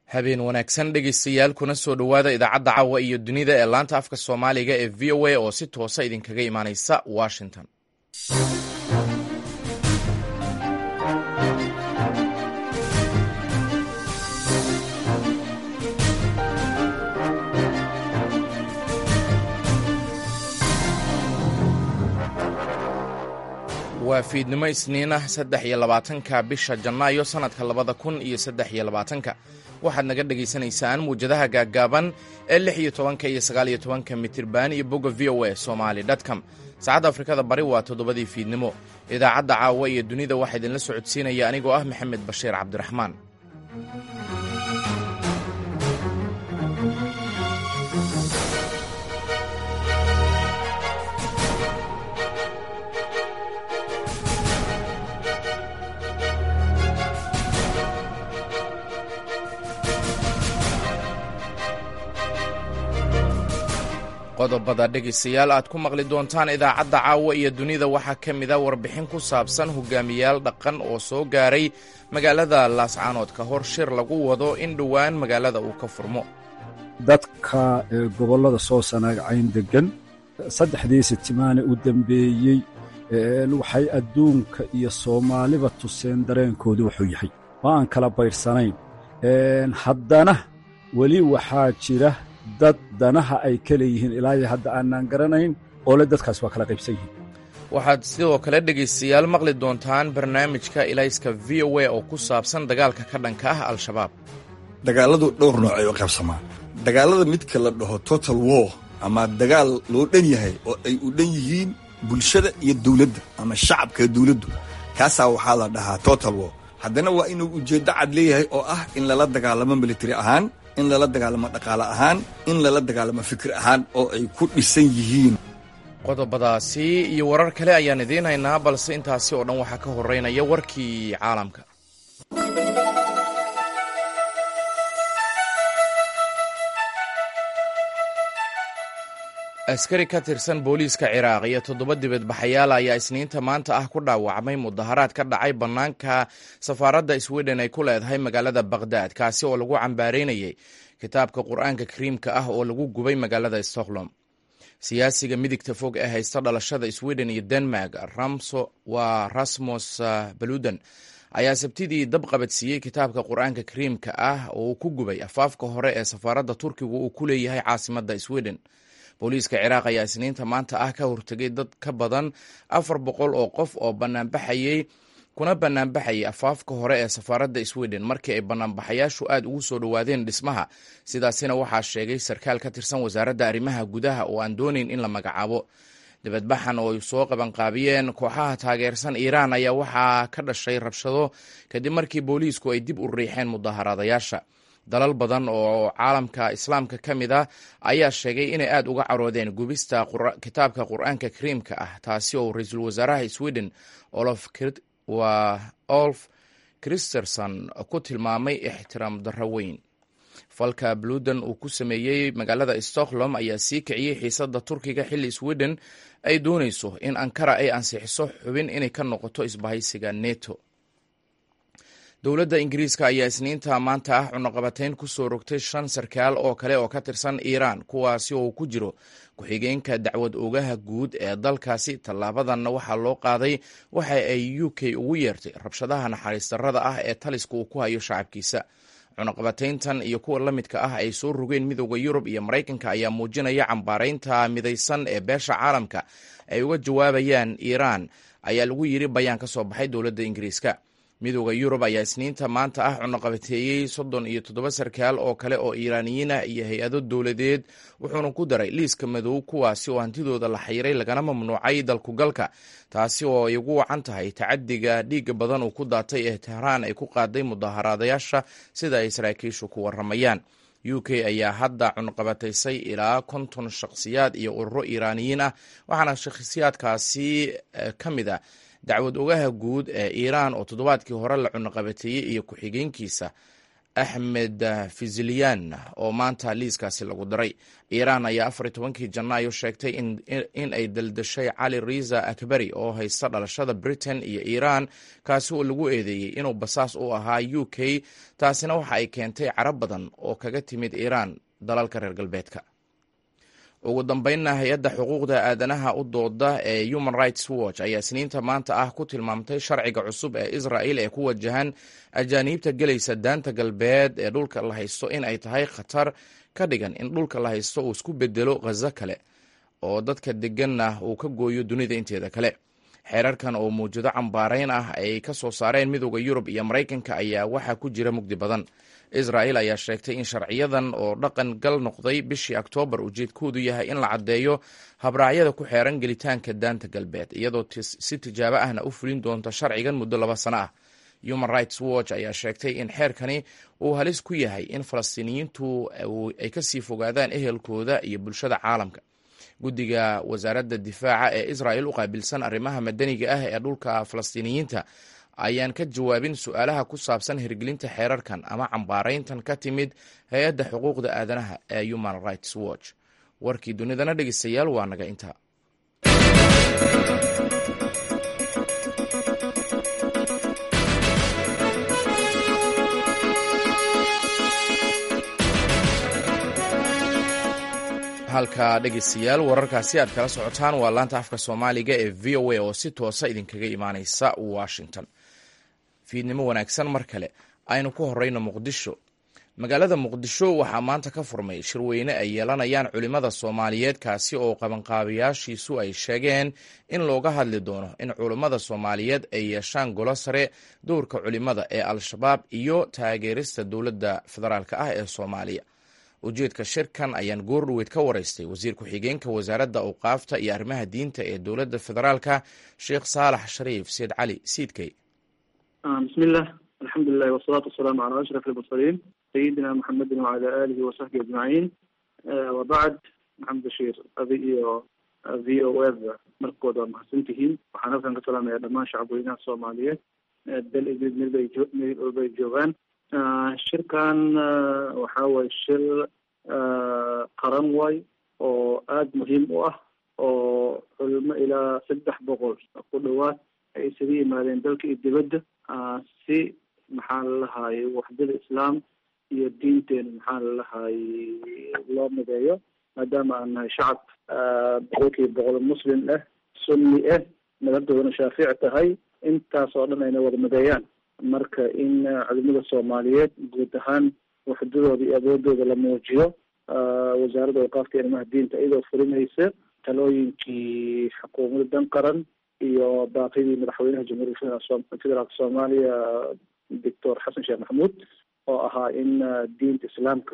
habeen wanaagsan dhegaystayaal kuna soo dhowaada idaacadda caawa iyo dunida ee laanta afka soomaaliga ee v o a oo si toosa idinkaga imaaneysa washington waa fiidnimo isniin ah saddex iyo labaatanka bisha janaayo sannadka labada kun iyo saddex iyo labaatanka waxaad naga dhagaysanaysaan muwjadaha gaaggaaban ee lix iyo tobanka iyo sagaal iyo tobanka mitirban iyo bogga v o a somali dtcom saacadda afrikada bari waa toddobadii fiidnimo idaacadda caawa iyo dunida waxaa idinla socodsiinaya anigoo ah maxamed bashiir cabdiraxmaan qodobada dhegaystayaal aad ku maqli doontaan idaacadda caawa iyo dunida waxaa ka mid a warbixin ku saabsan hogaamiyaal dhaqan oo soo gaaray magaalada laascaanood ka hor shir lagu wado in dhowaan magaalada uu ka furmo dadka gobollada soo sanaagcayn deggan saddexdii sitimaane u dembeeyey waxay adduunka iyo soomaaliba tuseen dareenkoodu wuxuu yahay oo aan kala bayrsanayn haddana weli waxaa jira dad danaha ay ka leeyihiin ilaa iyo hadda aanaan garanayn oo le dadkaas waa kala qaybsan yihiin waxaad sidoo kale dhegaystayaal maqli doontaan barnaamijka ilayska v o a oo ku saabsan dagaalka ka dhanka ah al-shabaab dagaalladu dhowr nooc ay u qaybsamaan dagaallada midka la dhaho total war ama dagaal loo dhan yahay oo ay u dhan yihiin bulshada iyo dawladda ama shacabka dawladdu kaasaa waxaa la dhahaa total war haddana waa inuu ujeeddo cad leeyahay oo ah in lala dagaalamo militari ahaan in lala dagaalamo dhaqaale ahaan in lala dagaalamo fikir ahaan oo ay ku dhisan yihiin qodobadaasi iyo warar kale ayaan idiin haynaa balse intaasi oo dhan waxaa ka horeynaya warkii caalamka askari ka tirsan booliiska ciraaq iyo toddoba dibadbaxayaal ayaa isniinta maanta ah ku dhaawacmay mudaharaad ka dhacay bannaanka safaaradda sweden ay ku leedahay magaalada bakhdad kaasi oo lagu cambaareynayay kitaabka qur-aanka kariimka ah oo lagu gubay magaalada stockholm siyaasiga midigta fog ee haysta dhalashada sweden iyo denmark ramso waa rasmus baludan ayaa sabtidii dab qabadsiiyey kitaabka qur-aanka kariimka ah oo uu ku gubay afaafka hore ee safaaradda turkiga uu ku leeyahay caasimadda sweden booliiska ciraaq ayaa isniinta maanta ah ka hortegay dad ka badan afar boqol oo qof oo banaanbaxayey kuna banaanbaxayay afaafka hore ee safaaradda sweden markii ay banaanbaxayaashu aad ugu soo dhowaadeen dhismaha sidaasina waxaa sheegay sarkaal ka tirsan wasaaradda arrimaha gudaha oo aan doonayn in la magacaabo dibadbaxan oo ay soo qabanqaabiyeen kooxaha taageersan iiraan ayaa waxaa ka dhashay rabshado kadib markii booliisku ay dib u riixeen mudaharaadayaasha dalal badan oo caalamka islaamka ka mid ah ayaa sheegay inay aad uga caroodeen gubista kitaabka qur-aanka kariimka ah taasi oo ra-iisul wasaaraha sweden olf christerson ku tilmaamay ixtiraam darro weyn falka bludan uu ku sameeyey magaalada stockholm ayaa sii kiciyey xiisadda turkiga xilli sweden ay doonayso in ankara ay ansixiso xubin inay ka noqoto isbahaysiga neto dowladda ingiriiska ayaa isniinta maanta ah cunaqabateyn ku soo rogtay shan sarkaal oo kale oo ka tirsan iiraan kuwaasi oo ku jiro ku-xigeenka dacwad ogaha guud ee dalkaasi tallaabadanna waxaa loo qaaday waxa ay u k ugu yeertay rabshadaha naxariis darrada ah ee taliska uu ku hayo shacabkiisa cunaqabateyntan iyo kuwa la midka ah ay soo rogeen midooda yurub iyo maraykanka ayaa muujinaya cambaaraynta midaysan ee beesha caalamka ay uga jawaabayaan iiraan ayaa lagu yiri bayaan ka soo baxay dowladda ingiriiska midooda yurub ayaa isniinta maanta ah cunaqabateeyey soddon iyo toddoba sarkaal oo kale oo iiraaniyiin ah iyo hay-ado dowladeed wuxuuna ku daray liiska madow kuwaasi oo hantidooda la xayiray lagana mamnuucay dalkugalka taasi oo ay ugu wacan tahay tacadiga dhiiga badan uu ku daatay ee tehraan ay ku qaaday mudaharaadayaasha sida ay saraakiishu ku waramayaan u k ayaa hadda cunqabataysay ilaa konton shakhsiyaad iyo ururo iiraaniyiin ah waxaana shakhsiyaadkaasi ka mid a dacwad ogaha guud ee iiraan oo toddobaadkii hore la cunaqabateeyey iyo ku-xigeenkiisa axmed fiziliyan oo maanta liiskaasi lagu daray iiraan ayaa afar iyo tobankii janaayo sheegtay in ay daldashay cali riza akbari oo haysta dhalashada britain iyo iiraan kaasi oo lagu eedeeyey inuu basaas u ahaa u k taasina waxa ay keentay carab badan oo kaga timid iiraan dalalka reer galbeedka ugu dambeynna hay-adda xuquuqda aadanaha u dooda ee human rights watch ayaa isniinta maanta ah ku tilmaamtay sharciga cusub ee israel ee ku wajahan ajaaniibta gelaysa daanta galbeed ee dhulka la haysto in ay tahay khatar ka dhigan in dhulka la haysto uu isku bedelo khazo kale oo dadka deganna uu ka gooyo dunida inteeda kale xeerarkan oo mawjado cambaarayn ah ay ka soo saareen midooda yurub iyo maraykanka ayaa waxaa ku jira mugdi badan israel ayaa sheegtay in sharciyadan oo dhaqan gal noqday bishii oktoobar ujeedkoodu yahay in la caddeeyo habraacyada ku xeeran gelitaanka daanta galbeed iyadoo si tijaabo ahna u fulin doonta sharcigan muddo laba sano ah human rights watch ayaa sheegtay in xeerkani uu halis ku yahay in falastiiniyiintu ay kasii fogaadaan ehelkooda iyo bulshada caalamka guddiga wasaaradda difaaca ee israel u qaabilsan arrimaha madaniga ah ee dhulka falastiiniyiinta ayaan ka jawaabin su-aalaha ku saabsan hirgelinta xeerarkan ama cambaarayntan ka timid hay-adda xuquuqda aadanaha ee human rights watch warkii dunidana dhegeystayaal waa naga intaa halka dhegeystayaal wararkaasi aad kala socotaan waa laanta afka soomaaliga ee v o a oo si toosa idinkaga imaaneysa washington fiidnimo wanaagsan mar kale aynu ku horeyno muqdisho magaalada muqdisho waxaa maanta ka furmay shirweyne ay yeelanayaan culimmada soomaaliyeed kaasi oo qabanqaabayaashiisu ay sheegeen in looga hadli doono in culimmada soomaaliyeed ay yeeshaan golo sare dowrka culimmada ee al-shabaab iyo taageerista dowladda federaalk ah ee soomaaliya ujeedka shirkan ayaan goordhoweyd ka wareystay wasiir ku-xigeenka wasaaradda awqaafta iyo arrimaha diinta ee dowladda federaalka sheekh saalax shariif seed cali siidkey bismillah alxamdulilahi wasalaatu wasalaamu calaa ashraf almursaliin sayidina maxamedin wacala aalihi wasaxbi ajmaciin wabacd maxamed bashiir adi iyo v o eda markood waa mahadsan tihiin waxaan halkan ka salaamaya dhammaan shacabweynaha soomaaliyeed dal idid midbay midbay joogaan shirkan waxa waye shir qaran way oo aada muhiim u ah oo culimo ilaa saddex boqol ku dhawaad ay isaga yimaadeen dalka iyo dibadda si maxaa lalahaye waxdada islaam iyo diinteena maxaa lalahaye loo mideeyo maadaama aan nahay shacab boqolkiiba boqol muslim ah sunni ah madhabdoodana shaafici tahay intaas oo dhan ayna wada mideeyaan marka in culimada soomaaliyeed guud ahaan waxdadooda iyo awoodooda la muujiyo wasaaradda awqaafta iyo arrimaha diinta iyadoo fulinaysa talooyinkii xukuumadda dan qaran iyo baaqidii madaxweynaha jamhuuriyadda federaalka soomaaliya doctor xasan sheekh maxamuud oo ahaa in diinta islaamka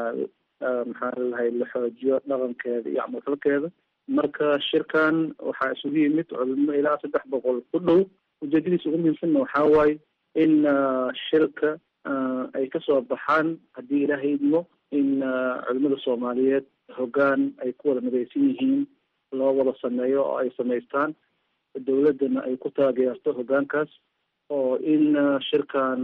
maxaa lalahay la xoojiyo dhaqankeeda iyo camalfalkeeda marka shirkan waxaa isugu yimid culimo ilaa saddex boqol ku dhow ujeedadiisa ugu muhiimsanna waxaa waaye in shirka ay kasoo baxaan haddii ilaahay idmo in culimada soomaaliyeed hoggaan ay ku wada midaysan yihiin loo wada sameeyo oo ay samaystaan dowladdana ay ku taageerto hoggaankaas oo in shirkan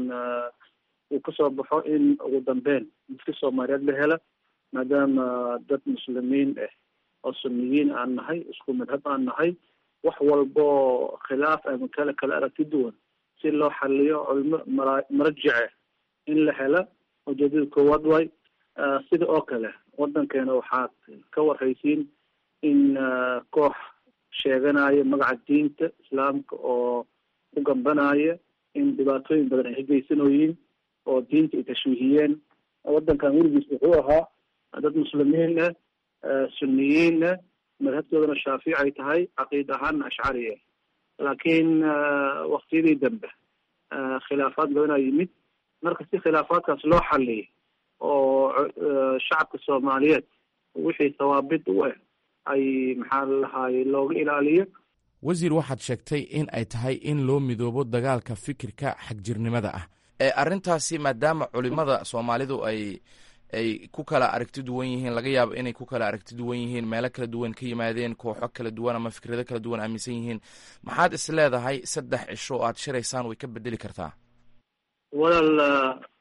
uu kasoo baxo in ugu dambeyn dadka soomaaliyeed la hela maadaama dad muslimiin ah oo sunniyiin aan nahay isku madhab aan nahay wax walbo khilaaf ama kale kala aragti duwan si loo xaliyo culimo mara marajice in la hela ujeedada koowaad way sida oo kale waddankeena waxaad ka warhaysiin in koox sheeganaya magaca diinta islaamka oo ku gambanaya in dhibaatooyin badan ay hegeysanooyiin oo diinta ay tashwiihiyeen waddankan weligiis wuxuu ahaa dad muslimiin ah sunniyiin ah madhabtoodana shaafici ay tahay caqiid ahaanna ashcari ah laakiin waktiyadii dambe khilaafaad badanaa yimid marka si khilaafaadkaas loo xaliyay oo shacabka soomaaliyeed wixii thawaabid u ah ay maxaa lalahaye looga ilaaliyo wasiir waxaad sheegtay in ay tahay in loo midoobo dagaalka fikirka xagjirnimada ah ee arrintaasi maadaama culimada soomaalidu ay ay ku kala aragti duwan yihiin laga yaabo inay ku kala aragti duwan yihiin meelo kala duwan ka yimaadeen kooxo kala duwan ama fikrado kala duwan aaminsan yihiin maxaad is leedahay saddex cisho oo aad shiraysaan way ka bedeli kartaa walaal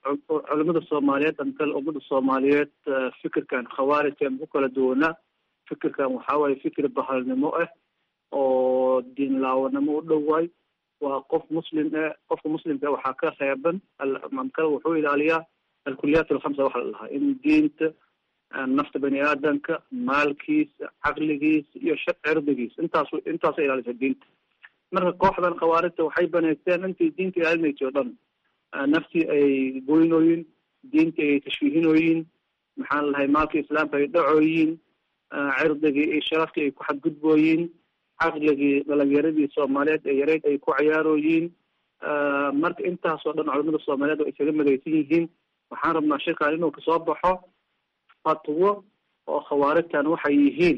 culimada soomaaliyeed ama kale ummada soomaaliyeed fikirkan khawaarijka ma ku kala duwanaa fikirkan waxaa waaye fikir bahalnimo ah oo diin laawanimo u dhowaay waa qof muslim eh qofka muslimka waxaa ka reeban kale wuxuu ilaaliyaa alkuliyaat alkhamsa waxa la dhahaa in diinta nafta bani aadamka maalkiisa caqligiisa iyo cirdigiisa intaas intaasa ilaalisa diinta marka kooxdan khawaarijta waxay banaysteen intii diinta ilaalinaysa o dhan naftii ay goynooyin diintii ay tashwiihinooyin maxaan lahay maalka islaamka ay dhacooyin cirdigii iyo sharafkii ay ku xadgudbooyin caqligii dhalinyaradii soomaaliyeed ee yareyd ay ku ciyaarooyiin marka intaasoo dhan culamada soomaaliyeed oo isaga madaysan yihiin waxaan rabnaa shirkan inuu kasoo baxo fatwo oo khawaarijtan waxay yihiin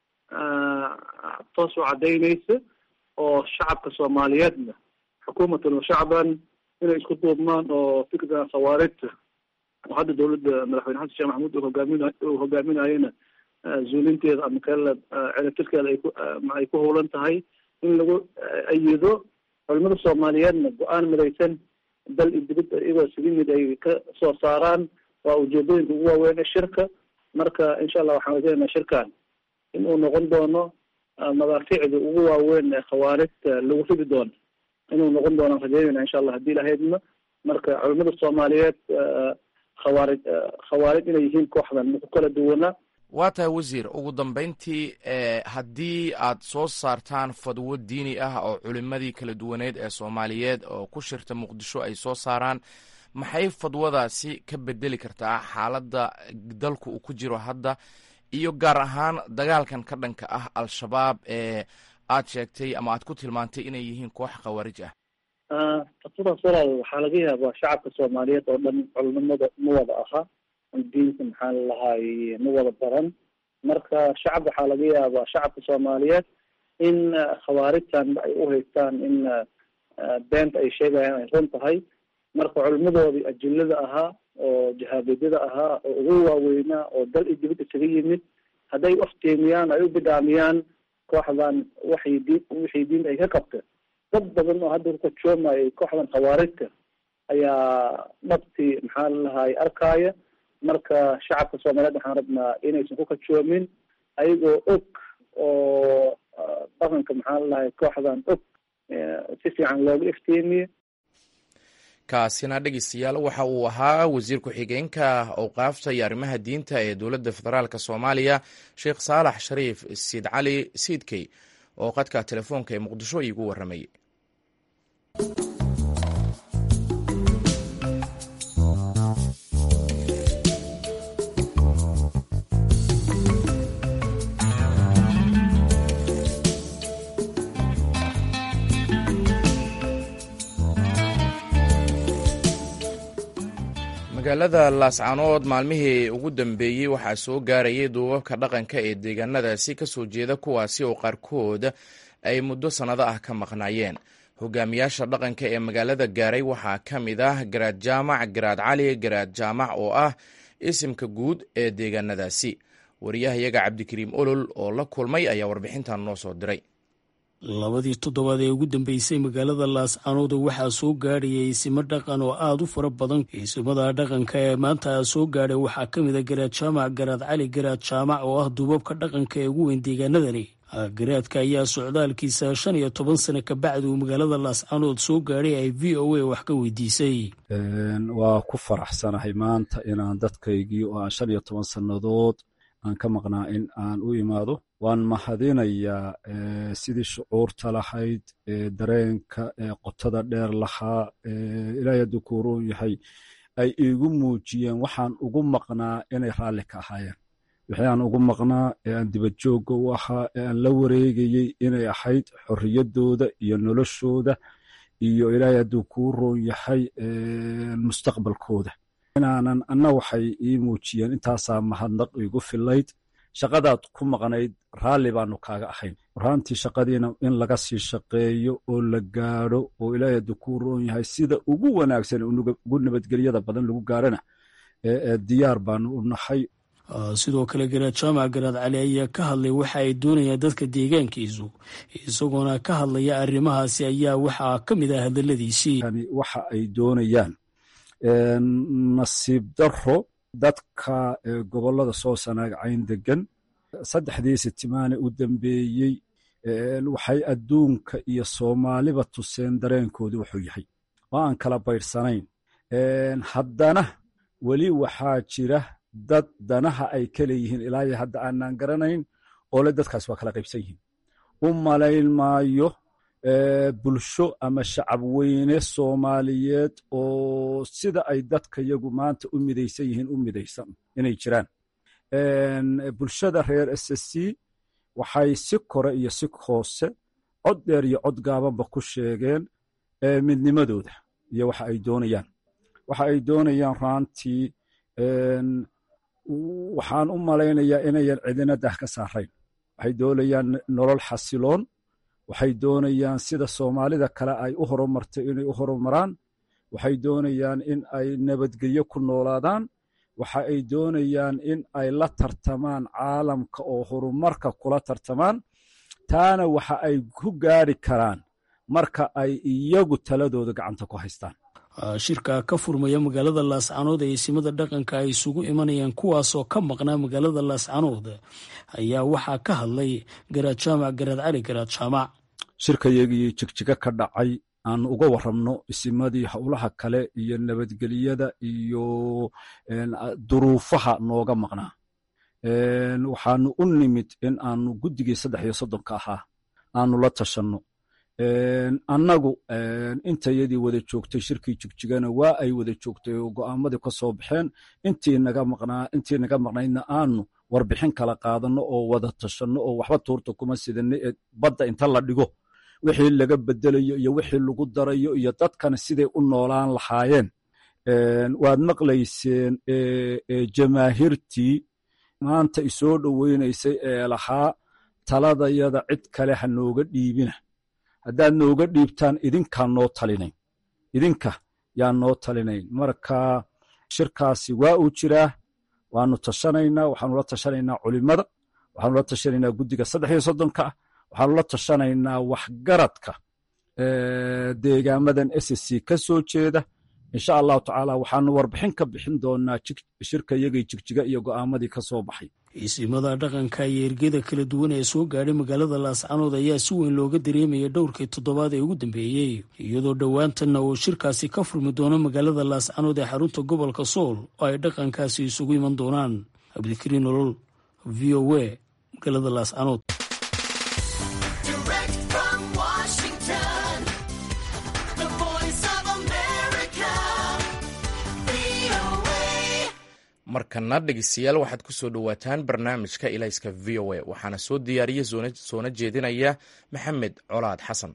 toos u cadaynaysa oo shacabka soomaaliyeedna xukuumatan wa shacban inay isku duubmaan oo fikirkan khawaarijta oo hadda dawladda madaxweyne xasan sheekh maxamuud uu hogaamin uu hogaaminayona zuulinteeda ama kale celatirkeeda ay ku ay ku howlan tahay in lagu ayido culimada soomaaliyeedna go-aan midaysan dal iyo dibad iyagoo sigi mid ay ka soo saaraan waa ujeedooyinka ugu waaweyn ee shirka marka insha allah waxaan rajaynaynaa shirkan in uu noqon doono madaafiicda ugu waaweyn ee khawaarijta lagu ridi doono inuu noqon doonaan rajaynayna insha allah haddii lahaydna marka culimada soomaaliyeed khawaarij khawaarij inay yihiin kooxdan maku kala duwanaa waa tahay wasiir ugu dambeyntii haddii aad soo saartaan fadwo diini ah oo culimadii kala duwaneed ee soomaaliyeed oo ku shirta muqdisho ay soo saaraan maxay fadwadaasi ka bedeli kartaa xaaladda dalku uu ku jiro hadda iyo gaar ahaan dagaalkan ka dhanka ah al-shabaab ee aad sheegtay ama aad ku tilmaantay inay yihiin koox khawaarij ah fatwadaas walaal waxaa laga yaabaa shacabka soomaaliyeed oo dhan culimada ma wada aha diinka maxaa lalahay ma wada baran marka shacab waxaa laga yaabaa shacabka soomaaliyeed in khawaarijtan ay u haystaan in beenta ay sheegayaan ay run tahay marka culimadoodii ajilada ahaa oo jahaabeedyada ahaa oo ugu waaweynaa oo dal iyo dibad isaga yimid hadday uftiimiyaan ay u bidhaamiyaan kooxdan waxay diin wixii diinta ay ka qabta dad badan oo hadda kukajoomaya kooxdan khawaarijta ayaa dhabtii maxaa lalahay arkaaya marka shacabka soomaaliyeed waxaan rabnaa inaysan ku kajoomin ayagoo og oo dhaqanka maxaa lalahay kooxdan og si fiican looga iftiimiye kaasina dhegeystayaal waxa uu ahaa wasiir ku-xigeenka awqaafta iyo arrimaha diinta ee dowladda federaalk soomaaliya sheekh saalax shariif siid cali siidkey oo qadka telefoonka ee muqdisho iigu warramayay magaalada laascanood maalmihii ugu dambeeyey waxaa soo gaarayay duubabka dhaqanka ee deegaanadaasi ka soo jeeda kuwaasi oo qaarkood ay muddo sannado ah ka maqnaayeen hogaamiyaasha dhaqanka ee magaalada gaaray waxaa ka mid ah garaad jaamac garaad cali garaad jaamac oo ah isimka guud ee deegaanadaasi wariyahayaga cabdikariim olol oo la kulmay ayaa warbixintan noo soo diray labadii toddobaad ee ugu dambeysay magaalada laascanood waxaa soo gaadhayay isimo dhaqan oo aada u fara badan isimada dhaqanka ee maanta soo gaadhay waxaa ka mid a garaad jaamac garaad cali garaad jaamac oo ah duubabka dhaqanka ee ugu weyn deegaanadani garaadka ayaa socdaalkiisa shan iyo toban sano kabacdi uu magaalada laascanood soo gaadhay ay v o a wax ka weydiisay waa ku faraxsanahay maanta inaan dadkaygii oo aan shan iyo toban sannadood aan ka maqnaa in aan u imaado waan mahadinayaa sidii shucuurta lahayd dareenka qotada dheer lahaa ilaahay hadduu kuuroon yahay ay iigu muujiyeen waxaan ugu maqnaa inay raalli ka ahaayeen wixii aan ugu maqnaa ee aan dibadjoogga u ahaa ee aan la wareegayey inay ahayd xorriyaddooda iyo noloshooda iyo ilaahay hadduu kuu roon yahay mustaqbalkooda inaanan anna waxay ii muujiyeen intaasaa mahadnaq igu filayd shaqadaad ku maqnayd raalli baanu kaaga ahayn warhaantii shaqadiina in laga sii shaqeeyo oo la gaadho oo ilaahay hadduu kuu roon yahay sida ugu wanaagsan ugu nabadgelyada badan lagu gaarhana diyaar baanu u nahay sidoo kale garaad jaamac garaad cali ayaa ka hadlay waxa ay doonayaan dadka deegaankiisu isagoona ka hadlaya arrimahaasi ayaa waxaa ka mid ah hadaladiisii waxa ay doonayaan nasiib daro dadka gobollada soo sanaagcayn degan saddexdii sitimaane u dambeeyey waxay adduunka iyo soomaaliba tuseen dareenkoodu wuxuu yahay oo aan kala baydhsanayn haddana weli waxaa jira dad danaha ay ka leeyihiin ilaa iyo hadda aanaan garanayn oo le dadkaas waa kala qaybsan yihiin u malayn maayo bulsho ama shacab weyne soomaaliyeed oo sida ay dadka yagu maanta u midaysan yihiin u midaysan inay jiraan bulshada reer s c waxay si kore iyo si hoose cod dheer iyo cod gaabanba ku sheegeen midnimadooda iyo waxa ay doonayaan waxa ay doonayaan raantii waxaan u malaynayaa inayan cidina dah ka saarayn waxay doonayaan nolol xasiloon waxay doonayaan sida soomaalida kale ay u horumartay inay u horumaraan waxay doonayaan in ay nabadgelyo ku noolaadaan waxa ay doonayaan in ay la tartamaan caalamka oo horumarka kula tartamaan taana waxa ay ku gaari karaan marka ay iyagu taladooda gacanta ku haystaan shirka ka furmaya magaalada laascanood ee isimada dhaqanka ay isugu imanayaan kuwaasoo ka maqnaa magaalada laascanood ayaa waxaa ka hadlay garaad jaamac garaad cali garaad jaamac shirkayagii jigjiga ka dhacay aan uga warramno isimadii howlaha kale iyo nabadgelyada iyo duruufaha nooga maqnaa waxaanu u nimid in aanu guddigii saddex iyo soddonka ahaa aanu la tashanno annagu intayadii wada joogtay shirkii jigjigana waa ay wada joogtay oo go'aamadii ka soo baxeen intii naga maqnaydna aanu warbixin kala qaadanno oo wada tashanno oo waxba tuurta kuma sidanno ee badda inta la dhigo wixii laga bedelayo iyo wixii lagu darayo iyo dadkana siday u noolaan lahaayeen waad maqlayseen jamaahiirtii maanta isoo dhoweynaysay ee lahaa taladayada cid kale ha nooga dhiibina haddaad nooga dhiibtaan idinkaa noo talinayn idinka yaa noo talinayn marka shirkaasi waa uu jiraa waanu tashanaynaa waxaanu la tashanaynaa culimada waxaanu la tashanaynaa guddiga saddex iyo soddonka ah waxaanu la tashanaynaa waxgaradka deegaamadan s c ka soo jeeda insha allahu tacaala waxaanu warbixin ka bixin doonaa shirkayagii jigjiga iyo go'aamadii ka soo baxay isimada dhaqanka iyo ergeda kala duwan ee soo gaadhay magaalada laascanood ayaa si weyn looga dareemaya dhowrkii toddobaad ee ugu dambeeyey iyadoo dhowaantanna uu shirkaasi ka furmi doono magaalada laascanood ee xarunta gobolka sool oo ay dhaqankaasi isugu iman doonaan cabdikariin nolol v o a magaalada laascanood markana dhegeystayaal waxaad ku soo dhowaataan barnaamijka ilayska v o a waxaana soo diyaariya soona jeedinaya maxamed colaad xasan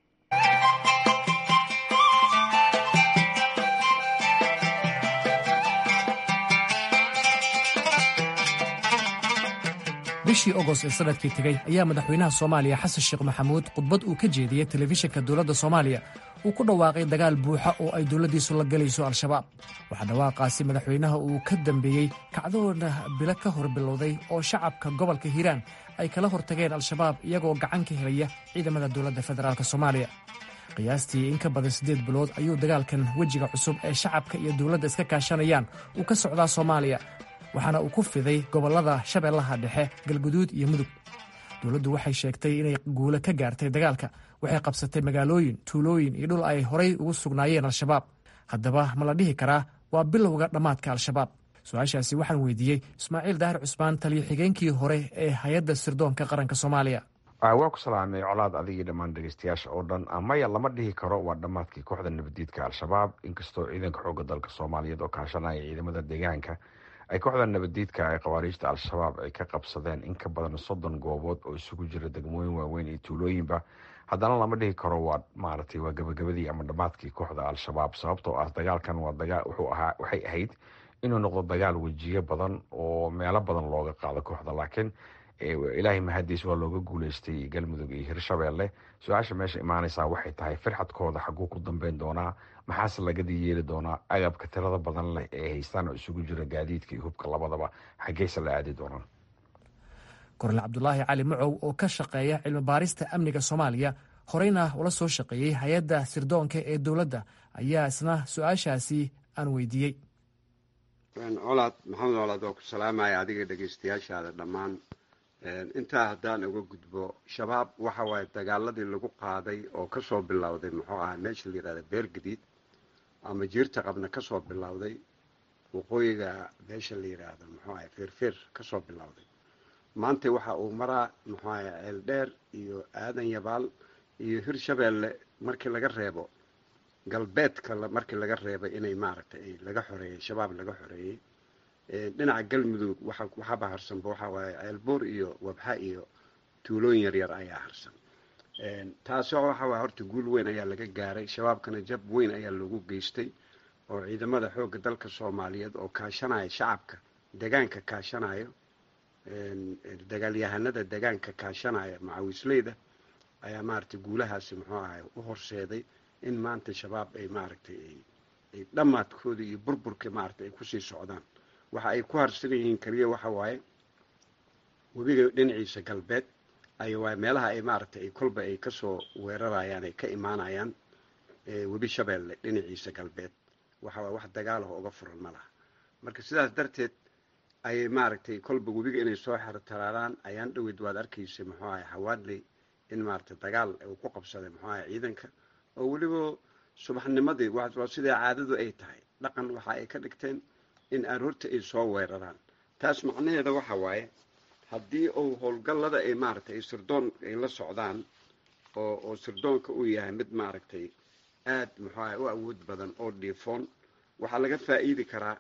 bishii ogost ee sanadkii tegey ayaa madaxweynaha soomaaliya xasan sheekh maxamuud khudbad uu ka jeediyey telefishinka dowladda soomaaliya uu ku dhawaaqay dagaal buuxa oo ay dowladdiisu la galayso al-shabaab waxaa dhawaaqaasi madaxweynaha uu ka dambeeyey kacdoona bilo ka hor bilowday oo shacabka gobolka hiiraan ay kala hortageen al-shabaab iyagoo gacan ka helaya ciidamada dowladda federaalk soomaaliya qiyaastii in ka badan siddeed bilood ayuu dagaalkan wejiga cusub ee shacabka iyo dowladda iska kaashanayaan uu ka socdaa soomaaliya waxaana uu ku fiday gobollada shabeellaha dhexe galguduud iyo mudug dowladdu waxay sheegtay inay guulo ka gaartay dagaalka waxay qabsatay magaalooyin tuulooyin iyo dhul ay horay ugu sugnaayeen al-shabaab haddaba ma la dhihi karaa waa bilowga dhammaadka al-shabaab su-aashaasi waxaan weydiiyey ismaaciil daahir cusmaan taliyo xigeenkii hore ee hay-adda sirdoonka qaranka soomaaliya waa ku salaamay colaad adigii dhammaan dhegeystayaasha oo dhan maya lama dhihi karo waa dhammaadkii kooxda nabadiidka al-shabaab inkastoo ciidanka xoogga dalka soomaaliyeed oo kaashanaya ciidamada deegaanka ay kooxda nabadiidka ee khawaariijta al-shabaab ay ka qabsadeen in ka badan soddon goobood oo isugu jira degmooyin waaweyn iyo tuulooyinba haddana lama dhihi karo waa maaragtay waa gabagabadii ama dhammaadkii kooxda al-shabaab sababtoo ah dagaalkan waa dagaa wuxuu ahaa waxay ahayd inuu noqdo dagaal wejiyo badan oo meelo badan looga qaado kooxda laakiin ilaahay mahadiis waa looga guuleystay galmudug iyo hirshabeelle su-aasha meesha imaanaysaa waxay tahay firxadkooda xaguu ku dambeyn doonaa maxaase lagadii yeeli doonaa agabka tirada badan leh ee haystaan oo isugu jira gaadiidka iyo hubka labadaba xaggeyse la aadi doonaan kornel cabdulaahi cali macow oo ka shaqeeya cilmi baarista amniga soomaaliya horeyna ula soo shaqeeyey hay-adda sirdoonka ee dowladda ayaa isna su-aashaasi aan weydiiyey colaad maxamed colaad waa ku salaamaya adiga dhegeystayaashaada dhammaan intaa haddaan uga gudbo shabaab waxa waaye dagaaladii lagu qaaday oo kasoo bilowday muxuu ahaa meesha la yihahda beergadiid ama jiirta qabna kasoo bilowday waqooyiga meesha la yidhaahdo muxuu ahay feerfeer kasoo bilowday maanta waxa uu maraa muxuu ahay ceeldheer iyo aadan yabaal iyo hirshabeelle markii laga reebo galbeedka markii laga reebay inay maaragtay laga xoreeyey shabaab laga xoreeyey dhinaca galmudug waxaaba harsanba waxaa waaye ceelbuur iyo wabxa iyo tuulooyin yaryar ayaa harsan taasi waxa waay horta guul weyn ayaa laga gaaray shabaabkana jab weyn ayaa loogu geystay oo ciidamada xoogga dalka soomaaliyeed oo kaashanaya shacabka degaanka kaashanayo dagaalyahanada degaanka kaashanaya macawisleyda ayaa maaragtay guulahaasi muxuu ahay u horseeday in maanta shabaab ay maaragtay ay dhammaadkooda iyo burburka maaragtay ay kusii socdaan waxa ay ku harsan yihiin keliya waxa waaye webiga dhinaciisa galbeed ay waay meelaha ay maaragtay ay kolba ay kasoo weerarayaan ay ka imaanayaan webi shabeelle dhinaciisa galbeed waxa waay wax dagaalaho uga furan ma laha marka sidaas darteed ayay maaragtay kolba webiga inay soo xertaraaraan ayaan dhaweyd waad arkaysa muxuu ahay hawaadley in maaragtay dagaal uu ku qabsaday muxuu ahay ciidanka oo weliba subaxnimadii waa sidaa caadadu ay tahay dhaqan waxa ay ka dhigteen in aroorta ay soo weeraraan taas macnaheeda waxa waaye haddii uu howlgallada ay maaragtay ay sirdoon ay la socdaan oo oo sirdoonka uu yahay mid maaragtay aad muxuu ahay u awood badan oo dhiifoon waxaa laga faa'iidi karaa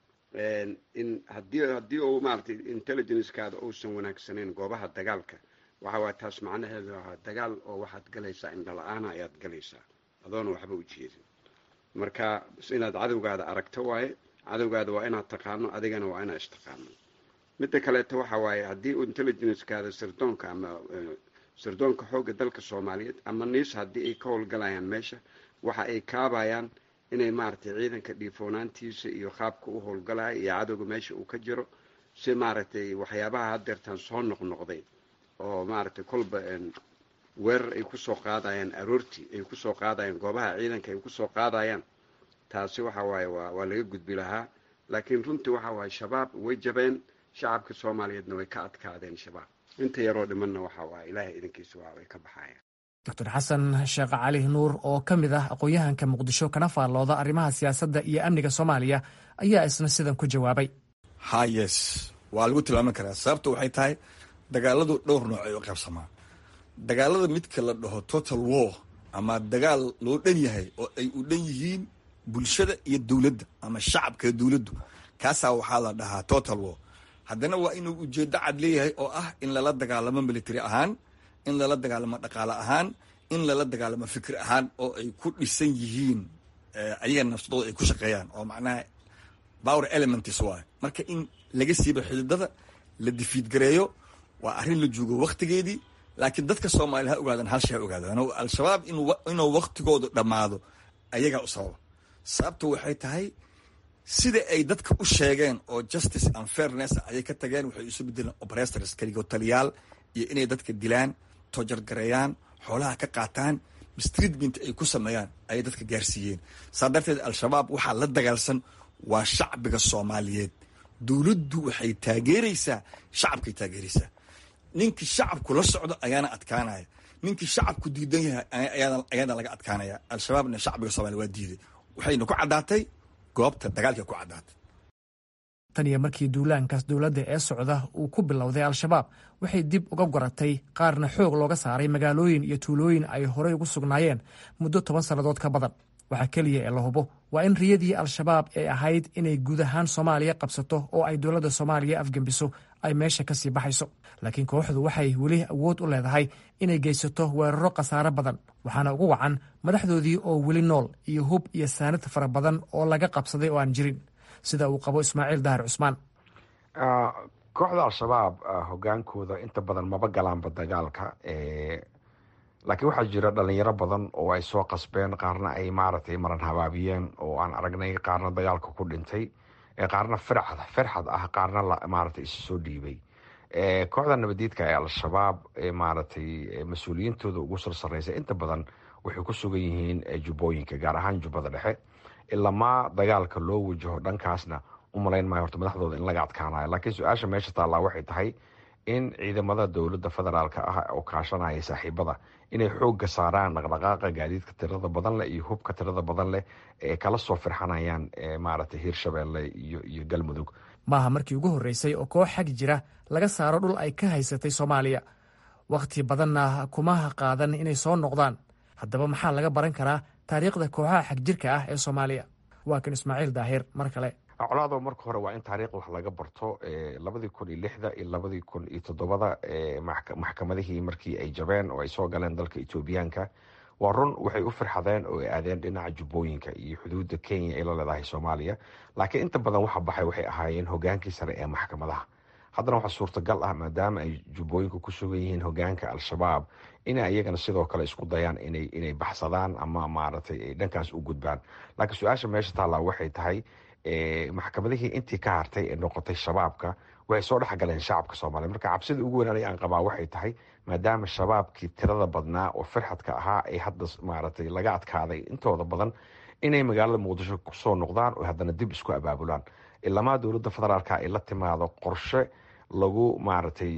in haddii haddii uu maaragtay intelligencekaada uusan wanaagsanayn goobaha dagaalka waxa waay taas macnaheedu waa dagaal oo waxaad galaysaa indhala-aana ayaad galaysaa adoona waxba u jeedin marka inaad cadowgaada aragto waaye cadowgaada waa inaad taqaano adigana waa inaad istaqaano midda kaleeto waxa waaye haddii intelligencekaada sirdoonka ama sirdoonka xoogga dalka soomaaliyeed ama niis haddii ay ka howlgalayaan meesha waxa ay kaabayaan inay maaragtay ciidanka dhiifoonaantiisa iyo qaabka u howlgalaya iyo cadowga meesha uu ka jiro si maaragtay waxyaabaha hadeertaan soo noqnoqday oo maaragtay kolba weerar ay kusoo qaadayaan aroortii ay kusoo qaadayaan goobaha ciidanka ay kusoo qaadayaan taasi waxa waaye waa waa laga gudbi lahaa laakiin runtii waxa waaye shabaab way jabeen shacabka soomaaliyeedna way ka adkaadeen shabaab inta yaroo dhimanna waxa waaye ilaahay idankiisa waa way ka baxayaan doctor xasan sheekh cali nuur oo ka mid ah aqoon-yahanka muqdisho kana faallooda arrimaha siyaasadda iyo amniga soomaaliya ayaa isna sidan ku jawaabay ha yes waa lagu tilmaamin karaa sababta waxay tahay dagaaladu dhowr nooc ay u qaybsamaan dagaalada midka la dhaho total war ama dagaal loo dhan yahay oo ay u dhan yihiin bulshada iyo dowladda ama shacabka dowladdu kaasaa waxaa la dhahaa total war haddana waa inuu ujeeddo cad leeyahay oo ah in lala dagaalamo military ahaan in lala dagaalamo dhaqaale ahaan in lala dagaalamo fikir ahaan oo ay ku dhisan yihiin ayaga nafsadooda ay ku shaqeeyaan oo macnaha power elements waay marka in laga siiba xididada la difiidgareeyo waa arrin la joogo waktigeedii laakiin dadka soomaaliya ha ogaadan hal shay ha ogaadaan al-shabaab inuu waktigoodu dhammaado ayagaa u sababa sababta waxay tahay sida ay dadka u sheegeen oo justice and fairness ayay ka tageen waxay isu bedeleen operators kaligo taliyaal iyo inay dadka dilaan tojargareeyaan xoolaha ka qaataan mistreatment ay ku sameeyaan ayay dadka gaarsiiyeen saa darteed al-shabaab waxaa la dagaalsan waa shacbiga soomaaliyeed dowladdu waxay taageeraysaa shacabkay taageeraysaa ninkii shacabku la socdo ayaana adkaanaya ninkii shacabku diidan yahay ayaana laga adkaanaya al-shabaabna shacbiga soomaliya waa diiday waxayna ku caddaatay goobta dagaalka ku caddaatay tan iyo markii duulaankaas dowladda ee socda uu ku bilowday al-shabaab waxay dib uga goratay qaarna xoog looga saaray magaalooyin iyo tuulooyin ay horey ugu sugnaayeen muddo toban sannadood ka badan waxaa keliya ee la hubo waa in riyadii al-shabaab ee ahayd inay guud ahaan soomaaliya qabsato oo ay dowladda soomaaliya afgembiso ay meesha ka sii baxayso laakiin kooxdu waxay weli awood u leedahay inay geysato weeraro khasaare badan waxaana ugu wacan madaxdoodii oo weli nool iyo hub iyo saanad fara badan oo laga qabsaday oo aan jirin sida uu qabo ismaaciil dahar cusmaan kooxda al-shabaab hogaankooda inta badan maba galaanba dagaalka laakiin waxaa jira dhalinyaro badan oo ay soo qasbeen qaarna ay maaragtay maran habaabiyeen oo aan aragnay qaarna dagaalka ku dhintay qaarna firxad firxad ah qaarna maaragtay isu soo dhiibay kooxda nabadiidka ee al-shabaab maaragtay mas-uuliyiintooda ugu sar sareysa inta badan waxay ku sugan yihiin jubbooyinka gaar ahaan jubbada dhexe ilamaa dagaalka loo wajaho dhankaasna u malayn maayo horta madaxdooda in laga adkaanayo laakiin su-aasha meesha taallaa waxay tahay in ciidamada dowladda federaalka ah oo kaashanaya saaxiibada inay xoogga saaraan dhaqdhaqaaqa gaadiidka tirada badan leh iyo hubka tirada badan leh ee kala soo firxanayaan maaragtay hiirshabeelle iyo iyo galmudug maaha markii ugu horreysay oo koox xag jira laga saaro dhul ay ka haysatay soomaaliya wakhti badanna kuma qaadan inay soo noqdaan haddaba maxaa laga baran karaa taariikhda kooxaha xagjirka ah ee soomaaliya waa kan ismaaciil daahir mar kale colaado marka hore waa in taariikh wax laga barto labadii kun iyo lixda iyo labadii kun iyo toddobada maxkamadihii markii ay jabeen oo ay soo galeen dalka etoobiyaanka waa run waxay u firxadeen oo ay aadeen dhinaca jubbooyinka iyo xuduudda kenya ay la leedahay soomaaliya laakiin inta badan waxa baxay waxay ahaayeen hogaankii sare ee maxkamadaha haddana waxaa suurtagal ah maadaama ay jubbooyinku ku sugan yihiin hogaanka al-shabaab inay iyagana sidoo kale isku dayaan inay inay baxsadaan ama maaragtay ay dhankaas u gudbaan laakiin su-aasha meesha taallaa waxay tahay maxkamadihii intii ka hartay ee noqotay shabaabka waxay soo dhexgaleen shacabka soomaaliya marka cabsida ugu weyn aniga aan qabaa waxay tahay maadaama shabaabkii tirada badnaa oo firxadka ahaa ay hadda maaragtay laga adkaaday intooda badan inay magaalada muqdisho kusoo noqdaan oo haddana dib isku abaabulaan ilamaa dowladda federaalka ay la timaado qorshe lagu maaragtay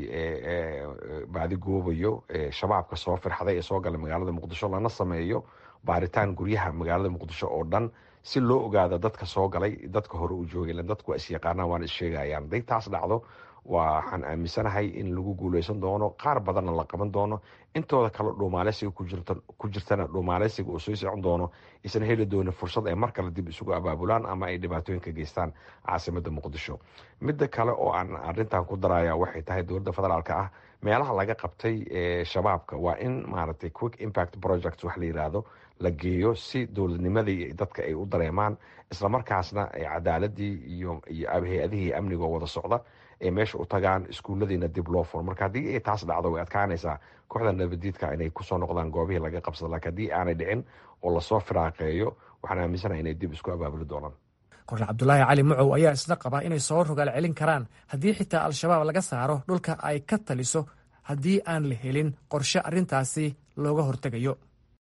baadigoobayo shabaabka soo firxaday ee soo galay magaalada muqdisho lana sameeyo baaritaan guryaha magaalada muqdisho oo dhan si loo ogaado dadka soo galay dadka hore u joogay dadku waa isyaqaanaan waana issheegayaan haday taas dhacdo waxaan aaminsanahay in lagu guuleysan doono qaar badanna la qaban doono intooda kale dhuumaaleysiga ku jirtana dhuumaaleysiga oo soo socon doono isan heli doonin fursad ay mar kale dib isugu abaabulaan ama ay dhibaatooyin ka geystaan caasimada muqdisho midda kale oo aan arintan ku daraya waxay tahay dowladda federaalka ah meelaha laga qabtay shabaabka waa in maaragtay quick impact project wax la yiraahdo la geeyo si dowladnimadii dadka ay u dareemaan islamarkaasna cadaaladii iyo iyo hay-adihii amniga oo wada socda ay meesha u tagaan iskuulladiina dib loo furo marka haddii ay taas dhacdo way adkaanaysaa kooxda nabadiidka inay kusoo noqdaan goobihii laga qabsada lakiin haddii aanay dhicin oo lasoo firaaqeeyo waxaan aaminsanaha inay dib isku abaabuli doonaan kornel cabdulaahi cali mucow ayaa isna qaba inay soo rogaal celin karaan haddii xitaa al-shabaab laga saaro dhulka ay ka taliso haddii aan la helin qorshe arrintaasi looga hortegayo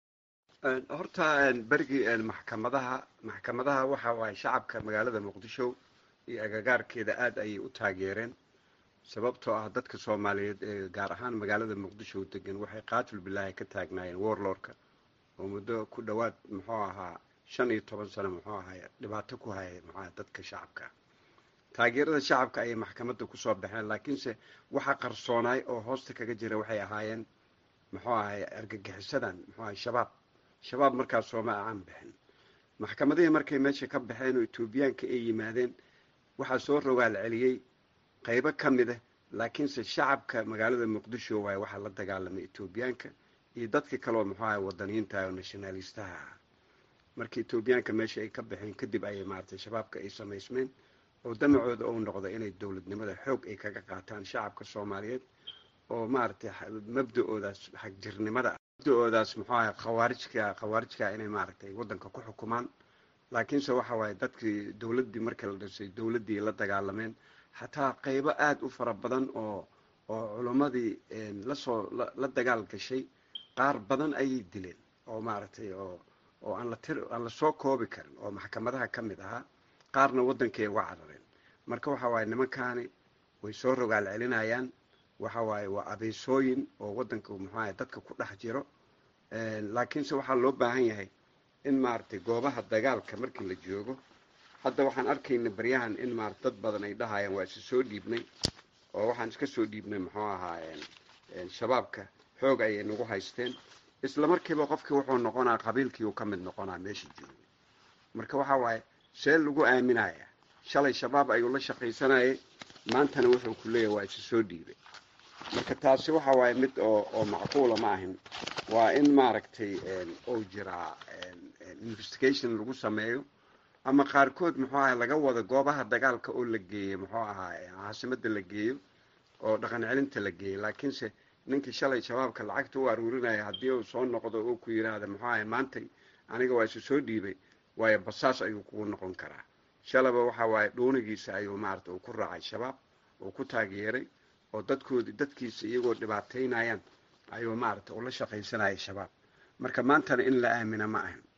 horta berigii maxkamadaha maxkamadaha waxa waaye shacabka magaalada muqdisho iyo agagaarkeeda aada ayay u taageereen sababtoo ah dadka soomaaliyeed ee gaar ahaan magaalada muqdisho degan waxay qaatil bilaahi ka taagnaayeen warlordka oo muddo ku dhowaad muxuu ahaa shan iyo toban sano muxuu ahay dhibaato ku hayay muxuaha dadka shacabka taageerada shacabka ayay maxkamadda kusoo baxeen laakiinse waxa qarsoonaay oo hoosta kaga jira waxay ahaayeen muxuu ahay argagixisadan muxuu ahay shabaab shabaab markaas sooma aan bixin maxkamadihii markay meesha ka baxeen oo etoobiyaanka ay yimaadeen waxaa soo rogaal celiyey qaybo ka mid ah laakiinse shacabka magaalada muqdisho waaye waxaa la dagaalamay etoobiyaanka iyo dadka kaleoo muxuu ahay wadaniyiinta oo nationalistaha ah markii etoobiyaanka meesha ay ka baxeen kadib ayay maaragtay shabaabka ay samaysmeen oo damacooda ou noqdo inay dowladnimada xoog ay kaga qaataan shacabka soomaaliyeed oo maaragtay mabda-oodaas xagjirnimada mabda-oodaas muxuu ahay khawaarijka khawaarijka inay maaragtay waddanka ku xukumaan laakiinse waxa waaye dadkii dowladdii markii la dhisay dowladdii la dagaalameen xataa qaybo aada u fara badan oo oo culimmadii lasoo la dagaal gashay qaar badan ayay dileen oo maaragtay oo oo aan la tir aan la soo koobi karin oo maxkamadaha ka mid ahaa qaarna waddankay uga carareen marka waxa waaye nimankaani way soo rogaal celinayaan waxa waaye waa abeysooyin oo waddanka muxuaha dadka ku dhex jiro laakiinse waxaa loo baahan yahay in maaragtay goobaha dagaalka markii la joogo hadda waxaan arkayna baryahan in maarata dad badan ay dhahayaan waa isa soo dhiibnay oo waxaan iska soo dhiibnay muxuu ahaa shabaabka xoog ayay nagu haysteen isla markiiba qofkii wuxuu noqonaa qabiilkii uu ka mid noqonaa meesha joogay marka waxa waaye see lagu aaminaya shalay shabaab ayuu la shaqaysanayay maantana wuxuu ku leeyahy waa isa soo dhiibay marka taasi waxa waaye mid oo oo macquula ma ahin waa in maaragtay ou jiraa investigation lagu sameeyo ama qaarkood muxuu ahay laga wado goobaha dagaalka oo la geeyey muxuu ahaa caasimada la geeyo oo dhaqan celinta la geeyo laakiinse ninkii shalay shabaabka lacagta u aruurinaya haddii uu soo noqdo oo ku yidhaahda muxuu ahay maantay aniga waa isu soo dhiibay waayo basaas ayuu kugu noqon karaa shalaba waxa waaye dhuunigiisa ayuu maarata uu ku raacay shabaab uu ku taageeray oo dadkoodi dadkiisa iyagoo dhibaataynayaan ayuu maarata ula shaqaysanayay shabaab marka maantana in la aamina ma ahin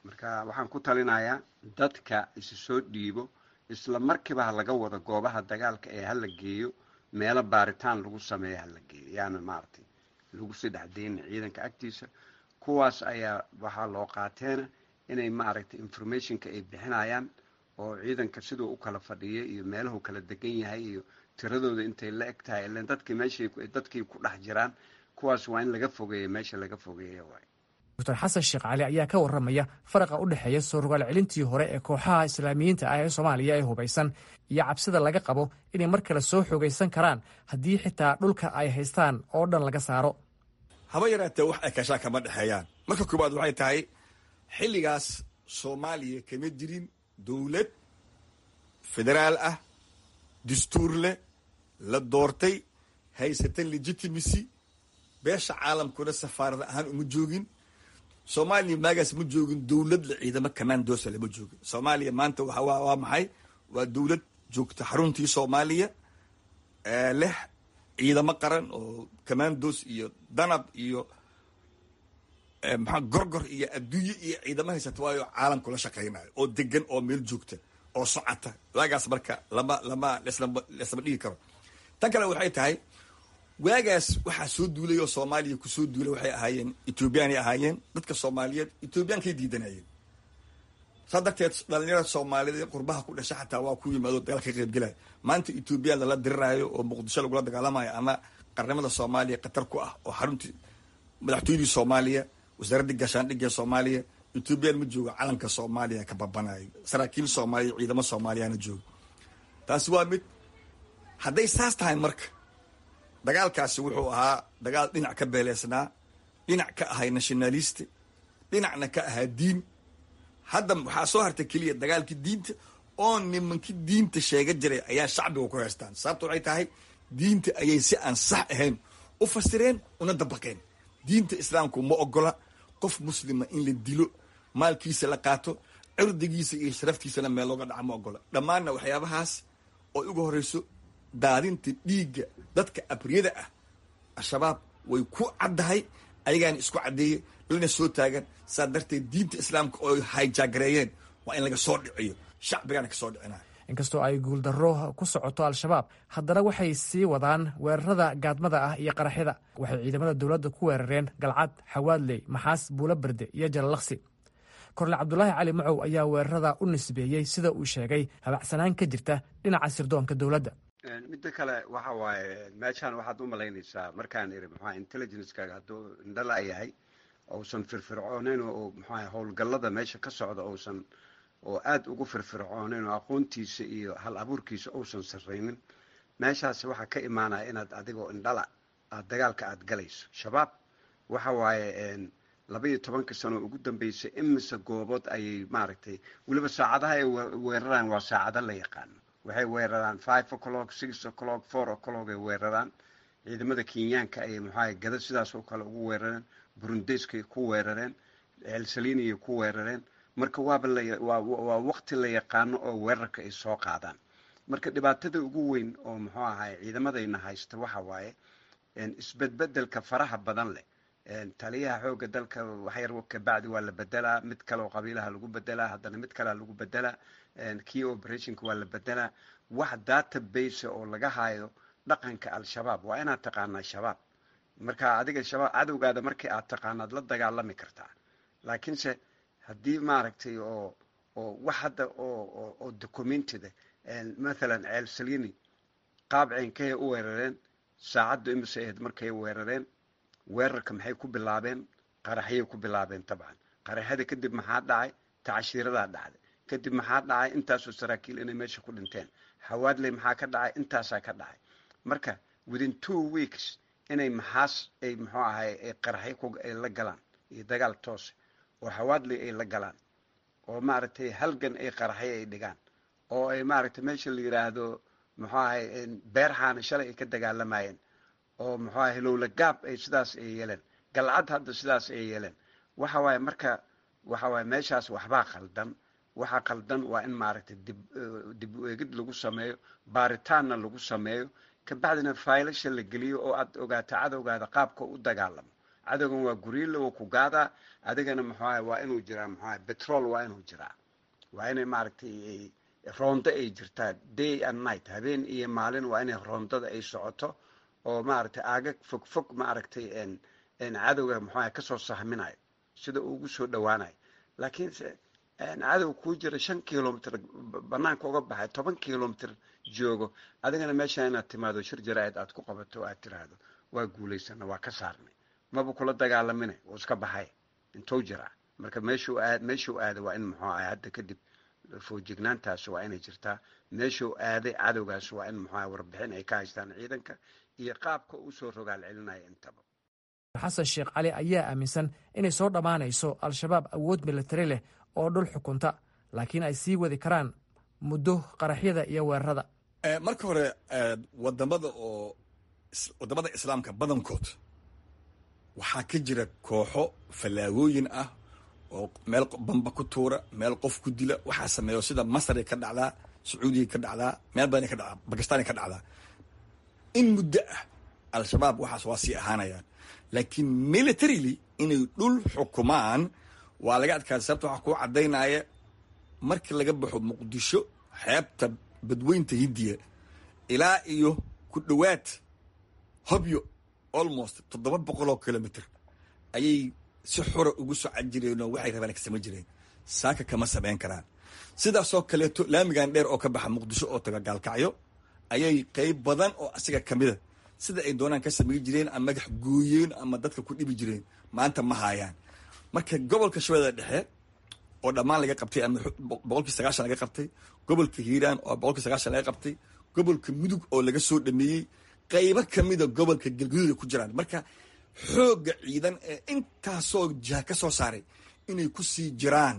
marka waxaan ku talinayaa dadka isu soo dhiibo isla markiiba ha laga wado goobaha dagaalka ee hala geeyo meelo baaritaan lagu sameeyo hala geeyo yaana maaragtay lagu sii dhexdayna ciidanka agtiisa kuwaas ayaa waxaa loo qaateena inay maaragtay informationka ay bixinayaan oo ciidanka siduu u kala fadhiya iyo meelahu kala degan yahay iyo tiradooda intay la eg tahay ilan dadkii meeshay dadkii ku dhex jiraan kuwaas waa in laga fogeeya meesha laga fogeeya waay doctor xasan sheekh cali ayaa ka warramaya faraqa u dhexeeya soo rogaal celintii hore ee kooxaha islaamiyiinta ah ee soomaaliya ee hubaysan iyo cabsida laga qabo inay mar kale soo xoogaysan karaan haddii xitaa dhulka ay haystaan oo dhan laga saaro haba yaraatee wax ay kashaa kama dhexeeyaan marka koowaad waxay tahay xilligaas soomaaliya kama jirin dowlad federaal ah dastuur leh la doortay haysata legitimacy beesha caalamkuna safaarad ahaan uma joogin soomaaliya maagaas ma joogin dowlad la ciidamo commandosa lama joogin soomaaliya maanta waa maxay waa dowlad joogta xaruntii soomaaliya leh ciidamo qaran oo commandos iyo danab iyo maxaa gorgor iyo adduunye iyo ciidamo haysata waayo caalamku la shaqaynayo oo degan oo meel joogta oo socota waagaas marka lama lama leslama leslama dhigi karo tan kale waxay tahay waagaas waxaa soo duulay oo soomaaliya kusoo duulay waxay ahaayeen ethoobiyaanay ahaayeen dadka soomaaliyeed ethoobiyankay diidanayeen saa darteed dhalinyarada soomaaliyeed qurbaha ku dhasha xataa waa ku yimaado dagaal ka qaybgelaya maanta ethoobiya lala diriraayo oo muqdisho lagula dagaalamayo ama qarnimada soomaaliya khatar ku ah oo xaruntii madaxtooyadii soomaaliya wasaaraddii gaashaandhigga soomaaliya ethoobiyan ma joogo calanka soomaaliya ka babanayo saraakiil soomaaliya ciidamo soomaaliyana joogo taasi waa mid hadday saas tahay marka dagaalkaasi wuxuu ahaa dagaal dhinac ka beeleysnaa dhinac ka ahay nationalist dhinacna ka ahaa diin hadda waxaa soo hartay keliya dagaalkii diinta oo nimankii diinta sheega jiray ayaa shacbiga ku heystaan sababta waxay tahay diinta ayay si aan sax ahayn u fasireen una dabaqeen diinta islaamku ma ogola qof muslima in la dilo maalkiisa la qaato cirdigiisa iyo sharaftiisana meel looga dhaca ma ogola dhammaanna waxyaabahaas oo uga horeyso daadinta dhiigga dadka abriyada ah al-shabaab way ku caddahay ayagaana isku caddeeyey lana soo taagan saa darteed diinta islaamka oo hayjaagareeyeen waa in laga soo dhiciyo shacbigaana kasoo dhicinaya inkastoo ay guuldarro ku socoto al-shabaab haddana waxay sii wadaan weerarada gaadmada ah iyo qaraxyada waxay ciidamada dowladda ku weerareen galcad xawaadley maxaas buulo berde iyo jalalaqsi korle cabdulaahi cali macow ayaa weerarada u nisbeeyey sida uu sheegay habacsanaan ka jirta dhinaca sirdoonka dowladda midda kale waxa waaye meeshaan waxaad u malaynaysaa markaan iri maxaa intelligencekaga hadduu indhala yahay ousan firfircooneyn oo maxaa howlgallada meesha ka socda ousan oo aada ugu firfircooneyn oo aqoontiisa iyo hal abuurkiisa ousan sarraynin meeshaas waxaa ka imaanaya inaad adigoo indhala aad dagaalka aada galayso shabaab waxa waaye laba iyo tobanka sano ugu dambeysay imise goobood ayay maaragtay weliba saacadaha ay weeraraan waa saacado la yaqaano waxay weeraraan five o'clock six o'clock four o'clock ay weeraraan ciidamada kenyaanka ayay maxaa gada sidaas oo kale ugu weerareen burundeskay ku weerareen elsaliiniyay ku weerareen marka waaba lawaa waqti la yaqaano oo weerarka ay soo qaadaan marka dhibaatada ugu weyn oo muxuu ahay ciidamadayna haysta waxa waaye isbedbedelka faraha badan leh taliyaha xooga dalka waxyar kabacdi waa la bedelaa mid kale oo qabiilaha lagu bedelaa haddana mid kalea lagu bedelaa key operationka waa la bedelaa wax database oo laga hayo dhaqanka al-shabaab waa inaad taqaanaa shabaab marka adiga shabaab cadowgaada markii aad taqaanaad la dagaalami kartaa laakiinse haddii maaragtay oo oo wax hadda oo oo documentida mathalan ceel salini qaab ceenkay u weerareen saacaddu imise ahayd markay weerareen weerarka maxay ku bilaabeen qaraxyay ku bilaabeen tabcan qaraxyada kadib maxaa dhacay tacashiiradaa dhacday kadib maxaa dhacay intaasoo saraakiil inay meesha ku dhinteen hawaadley maxaa ka dhacay intaasaa ka dhacay marka within two weeks inay maxaas ay muxuu ahay ay qaraxyo ay la galaan iyo dagaal toose oo hawaadley ay la galaan oo maaragtay halgan ay qaraxyo ay dhigaan oo ay maaragtay meesha la yidhaahdo muxuu ahay beerxaana shalay ay ka dagaalamayeen oo muxuu ahay lowla gaab ay sidaas ay yeeleen galcad hadda sidaas ay yeeleen waxa waaye marka waxa waaye meeshaas waxbaa qaldan waxa qaldan waa in maaragtay dib dib u eegid lagu sameeyo baaritaanna lagu sameeyo kabacdina faylasha la geliyo oo aad ogaato cadowgaada qaabka u dagaalamo cadowgan waa guriila wuu ku gaadaa adigana muxuaha waa inuu jiraa muxuaha betrol waa inuu jiraa waa inay maaragtay roondo ay jirtaa day and night habeen iyo maalin waa inay roondada ay socoto oo maaragtay aagag fog fog maaragtay cadowga muxuaha kasoo sahminayo sida uu ugu soo dhawaanayo laakiinse cadow kuu jira shan kilomitr banaanka uga baxay toban kilomitr joogo adigana meesha inaad timaado shir jaraa'id aad ku qabato o aad tiraahdo waa guulaysana waa ka saarnay maba kula dagaalamina wuu iska baxay intuu jiraa marka meeshuu aad meeshuu aaday waa in muxuu ahay hadda kadib foojignaantaas waa inay jirtaa meeshuu aaday cadowgaas waa in muxuu ahay warbixin ay ka haystaan ciidanka iyo qaabka uu soo rogaal celinaya intaba xasan sheekh cali ayaa aaminsan inay soo dhammaanayso al-shabaab awood militari leh oo dhul xukunta laakiin ay sii wadi karaan muddo qaraxyada iyo weerarada marka hore wadamada oo wadamada islaamka badankood waxaa ka jira kooxo fallaagooyin ah oo meel bamba ku tuura meel qof ku dila waxaa sameeyo sida masray ka dhacdaa sacuudiya ka dhacdaa meel badan ka dhacdaa bakistan ka dhacdaa in muddo ah al-shabaab waxaas waa sii ahaanayaan laakiin militarily inay dhul xukumaan waa laga adkaada sababta waxaa kuu caddaynaya markii laga baxo muqdisho xeebta badweynta hindiya ilaa iyo ku dhowaad hobyo almost toddoba boqol oo kilomitr ayay si xura ugu socon jireen oo waxay rabaan ka samayn jireen saaka kama samayn karaan sidaasoo kaleeto laamigan dheer oo ka baxa muqdisho oo taga gaalkacyo ayay qeyb badan oo asiga kamida sida ay doonaan ka samayn jireen ama magax gooyeen ama dadka ku dhibi jireen maanta ma haayaan marka gobolka shabeellada dhexe oo dhammaan laga qabtay ama boqolkii sagaashan laga qabtay gobolka hiiraan oo boqolkii sagaashan laga qabtay gobolka mudug oo laga soo dhameeyey qaybo kamida gobolka galgaduud ay ku jiraan marka xoogga ciidan ee intaasoo jiha ka soo saaray inay ku sii jiraan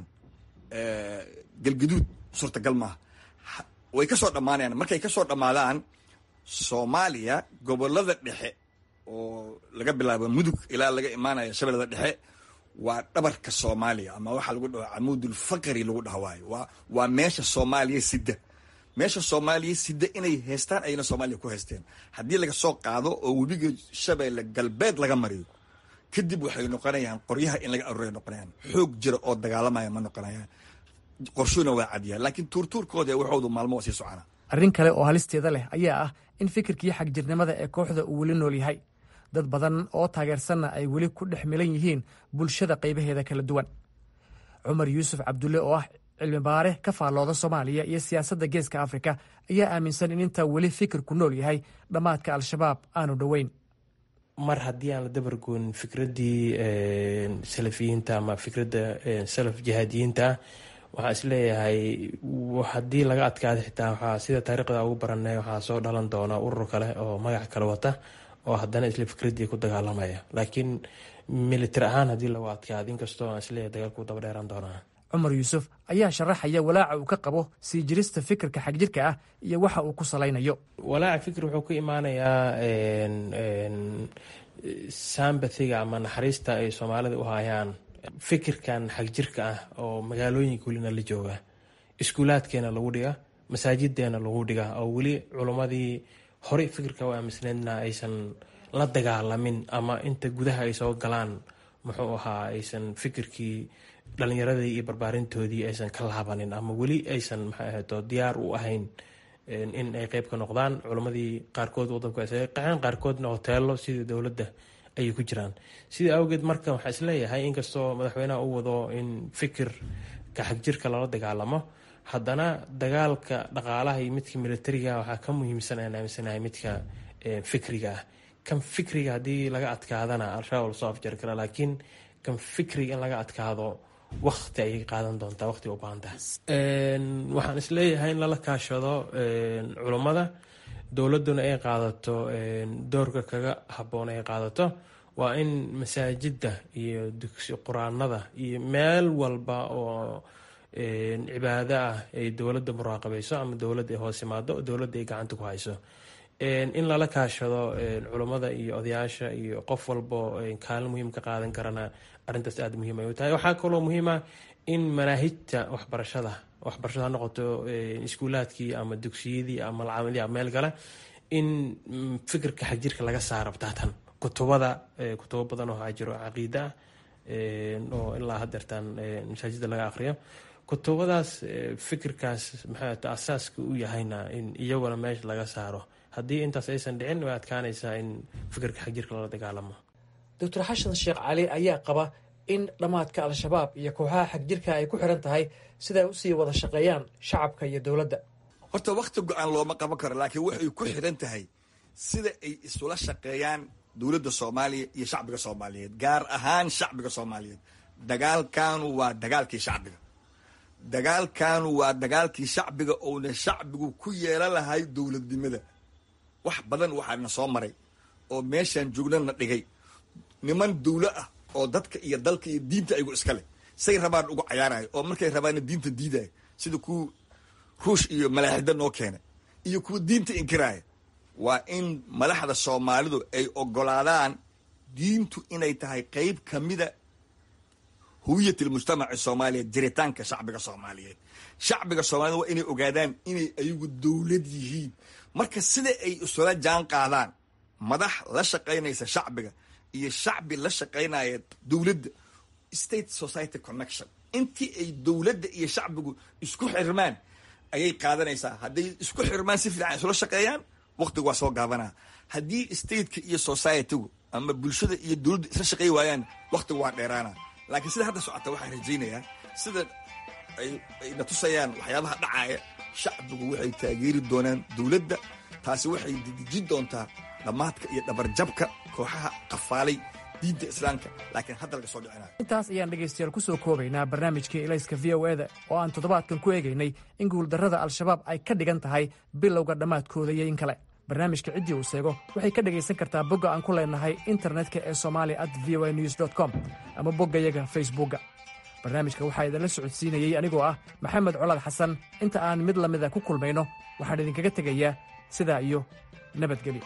galgaduud suurtagal maaha way ka soo dhammaanayaan markay ka soo dhammaadaan soomaaliya gobolada dhexe oo laga bilaabo mudug ilaa laga imaanaya shabeellada dhexe waa dhabarka soomaaliya ama waxaa lagu dhaho camuudul faqri lagu dhaha waayo waa waa meesha soomaaliya sida meesha soomaaliya sida inay haystaan ayna soomaaliya ku haysteen haddii laga soo qaado oo webiga shabeelle galbeed laga mariyo kadib waxay noqonayaan qoryaha in laga aruuray noqonayaan xoog jira oo dagaalamaya ma noqonayaan qorshuna waa cadiyaan laakiin tuurtuurkooda waxoodu maalmo waa sii socona arrin kale oo halisteeda leh ayaa ah in fikirkii xagjirnimada ee kooxda uu weli nool yahay dad badan oo taageersanna ay weli ku dhex milan yihiin bulshada qaybaheeda kala duwan cumar yuusuf cabdulle oo ah cilmi baare ka faallooda soomaaliya iyo siyaasadda geeska afrika ayaa aaminsan in intaa weli fikirku nool yahay dhammaadka al-shabaab aanu dhoweyn mar haddii aan la dabargoon fikraddii salafiyiinta ama fikradda salaf jihaadiyiinta ah waxaa isleeyahay haddii laga adkaada xitaa waxaa sida taariikhda ugu baranay waxaa soo dhalan doona urur kale oo magac kale wata oo haddana isla fikraddii ku dagaalamaya laakiin militar ahaan haddii lagu adkaado inkastoo aan isleeyahay dagaalku daba dheeraan doonaa cumar yuusuf ayaa sharaxaya walaaca uu ka qabo sii jirista fikirka xagjirka ah iyo waxa uu ku salaynayo walaaca fikir wuxuu ku imaanayaa sambathiga ama naxariista ay soomaalida u hayaan fikirkan xagjirka ah oo magaalooyinka welina la jooga iskuulaadkeena lagu dhiga masaajideena lagu dhiga oo weli culummadii horey fikirka u aaminsneydna aysan la dagaalamin ama inta gudaha ay soo galaan muxuu ahaa aysan fikirkii dhalinyaradii iyo barbaarintoodii aysan ka laabanin ama weli aysan maxay ahayto diyaar u ahayn in ay qeyb ka noqdaan culammadii qaarkood wadanku ay qaxeen qaarkoodna hoteelo sidii dowladda ayay ku jiraan sidai awgeed marka waxaa isleeyahay inkastoo madaxweynaha u wado in fikirka xagjirka lala dagaalamo haddana dagaalka dhaqaalaha iyo midka militariga waxaa ka muhiimsan aan aaminsanahay midka fikriga ah kan fikriga haddii laga adkaadana al-shabaab lasoo afjari kara laakiin kan fikriga in laga adkaado wakti ayay qaadan doontaa waqti u baahan tahay waxaan isleeyahay in lala kaashado culummada dowladduna ay qaadato doorka kaga habboon ay qaadato waa in masaajidda iyo dugsi qur-aanada iyo meel walba oo cibaado ah ay dowladda muraaqabayso ama dowladda ay hoos imaado dowladda ay gacanta ku hayso in lala kaashado culummada iyo odayaasha iyo qof walbo kaalin muhiim ka qaadan karana arrintaas aada muhiim ay u tahay waxaa kaloo muhiim ah in manaahijta waxbarashada waxbarashada ha noqoto iskuulaadkii ama dugsiyadii ama malcaamadii ama meel kale in fikirka xagjirka laga saaro bataatan ku kutubada kutubo badan oo jiro caqiida ah oo ilaa hadeertaan masaajida laga aqriyo kutubadaas fikirkaas maxaa asaaska u yahayna in iyaguna meesha laga saaro haddii intaas aysan dhicin way adkaanaysaa in fikirka xagjirka lala dagaalamo doctor xashan sheekh cali ayaa qaba in dhammaadka al-shabaab iyo kooxaha xagjirka ay ku xiran tahay siday usii wada shaqeeyaan shacabka iyo dowladda horta wakhti go-aan looma qaban karo laakiin waxay ku xiran tahay sida ay isula shaqeeyaan dowladda soomaaliya iyo shacbiga soomaaliyeed gaar ahaan shacbiga soomaaliyeed dagaalkanu waa dagaalkii shacbiga dagaalkanu waa dagaalkii shacbiga ouna shacbigu ku yeelan lahay dowladnimada wax badan waxaana soo maray oo meeshaan joognana dhigay niman dowlo ah oo dadka iyo dalka iyo diinta aygu iska leh say rabaan ugu cayaarayo oo markay rabaana diinta diidayo sida kuwa ruush iyo malaaxida noo keenay iyo kuwa diinta inkiraaya waa in madaxda soomaalidu ay ogolaadaan diintu inay tahay qeyb ka mida huwiyat almujtamaci soomaaliyeed jiritaanka shacbiga soomaaliyeed shacbiga soomaaliyed waa inay ogaadaan inay ayagu dowlad yihiin marka sida ay isula jaan qaadaan madax la shaqaynaysa shacbiga iyo shacbi la shaqaynaya dowladda state society connection intii ay dowladda iyo shacbigu isku xirmaan ayay qaadanaysaa hadday isku xirmaan si fiican isula shaqeeyaan waqtigu waa soo gaabanaa haddii stateka iyo societygu ama bulshada iyo dowladda isla shaqey waayaan waqtigu waa dheeraana laakiin sida hadda socota waxaan rajaynayaa sida ayna tusayaan waxyaabaha dhacaaya shacbigu waxay taageeri doonaan dowladda taasi waxay dejin doontaa dhammaadka iyo dhabarjabka kooxaha qafaalay diinta islaamka laakiin hadda laga soo dhicinayo intaas ayaan dhegaystayaal ku soo koobaynaa barnaamijkii elayska v o eda oo aan toddobaadkan ku eegaynay in guuldarrada al-shabaab ay ka dhigan tahay bilowga dhammaadkooda iyo in kale barnaamijka ciddii uu seego waxay ka dhegaysan kartaa bogga aan ku leenahay internetka ee somalia at v o a news dt com ama boggayaga facebookga barnaamijka waxaa idinla socodsiinayey anigoo ah maxamed colaad xasan inta aan mid lamida ku kulmayno waxaan idinkaga tegayaa sidaa iyo nabadgelyo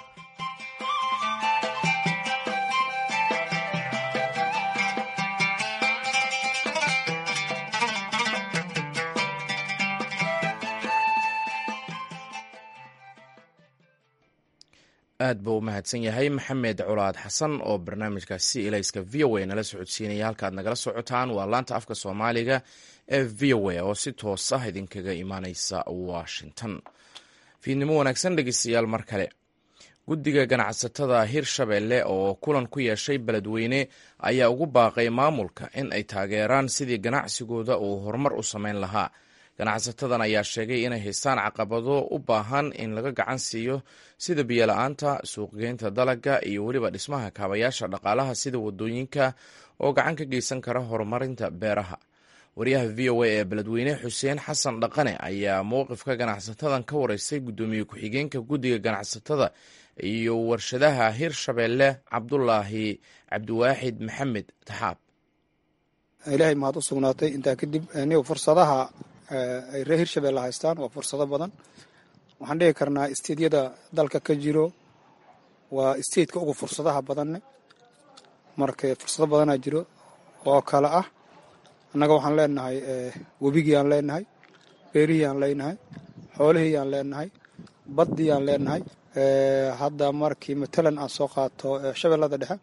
aad buu u mahadsan yahay maxamed colaad xasan oo barnaamijkaasi ilayska v o a nala socodsiinaya halkaad nagala socotaan waa laanta afka soomaaliga ee v o a oo si toos ah idinkaga imaaneysa washington fiidnimo wanaagsan dhegeystayaal mar kale guddiga ganacsatada hirshabelle oo kulan ku yeeshay beledweyne ayaa ugu baaqay maamulka in ay taageeraan sidii ganacsigooda uu horumar u sameyn lahaa ganacsatadan ayaa sheegay inay haystaan caqabado u baahan in laga gacan siiyo sida biyola-aanta suuqgeynta dalaga iyo weliba dhismaha kaabayaasha dhaqaalaha sida wadooyinka oo gacan ka geysan kara horumarinta beeraha wariyaha v o a ee beledweyne xuseen xasan dhaqane ayaa mowqifka ganacsatadan ka wareystay guddoomiye ku-xigeenka guddiga ganacsatada iyo warshadaha hirshabelle cabdulaahi cabdiwaaxid maxamed taxaab ilaahay mahad u sugnaatay intaa kadib nigu fursadaha ay reer hirshabelle haystaan waa fursado badan waxaan dhihi karnaa isteedyada dalka ka jiro waa isteedka ugu fursadaha badanne marka fursado badanaa jiro oo kale ah annaga waxaan leenahay webigii aan leenahay beerihii aan leenahay xoolihii aan leenahay baddii aan leenahay hadda markii matalan aan soo qaato shabeellada dhexe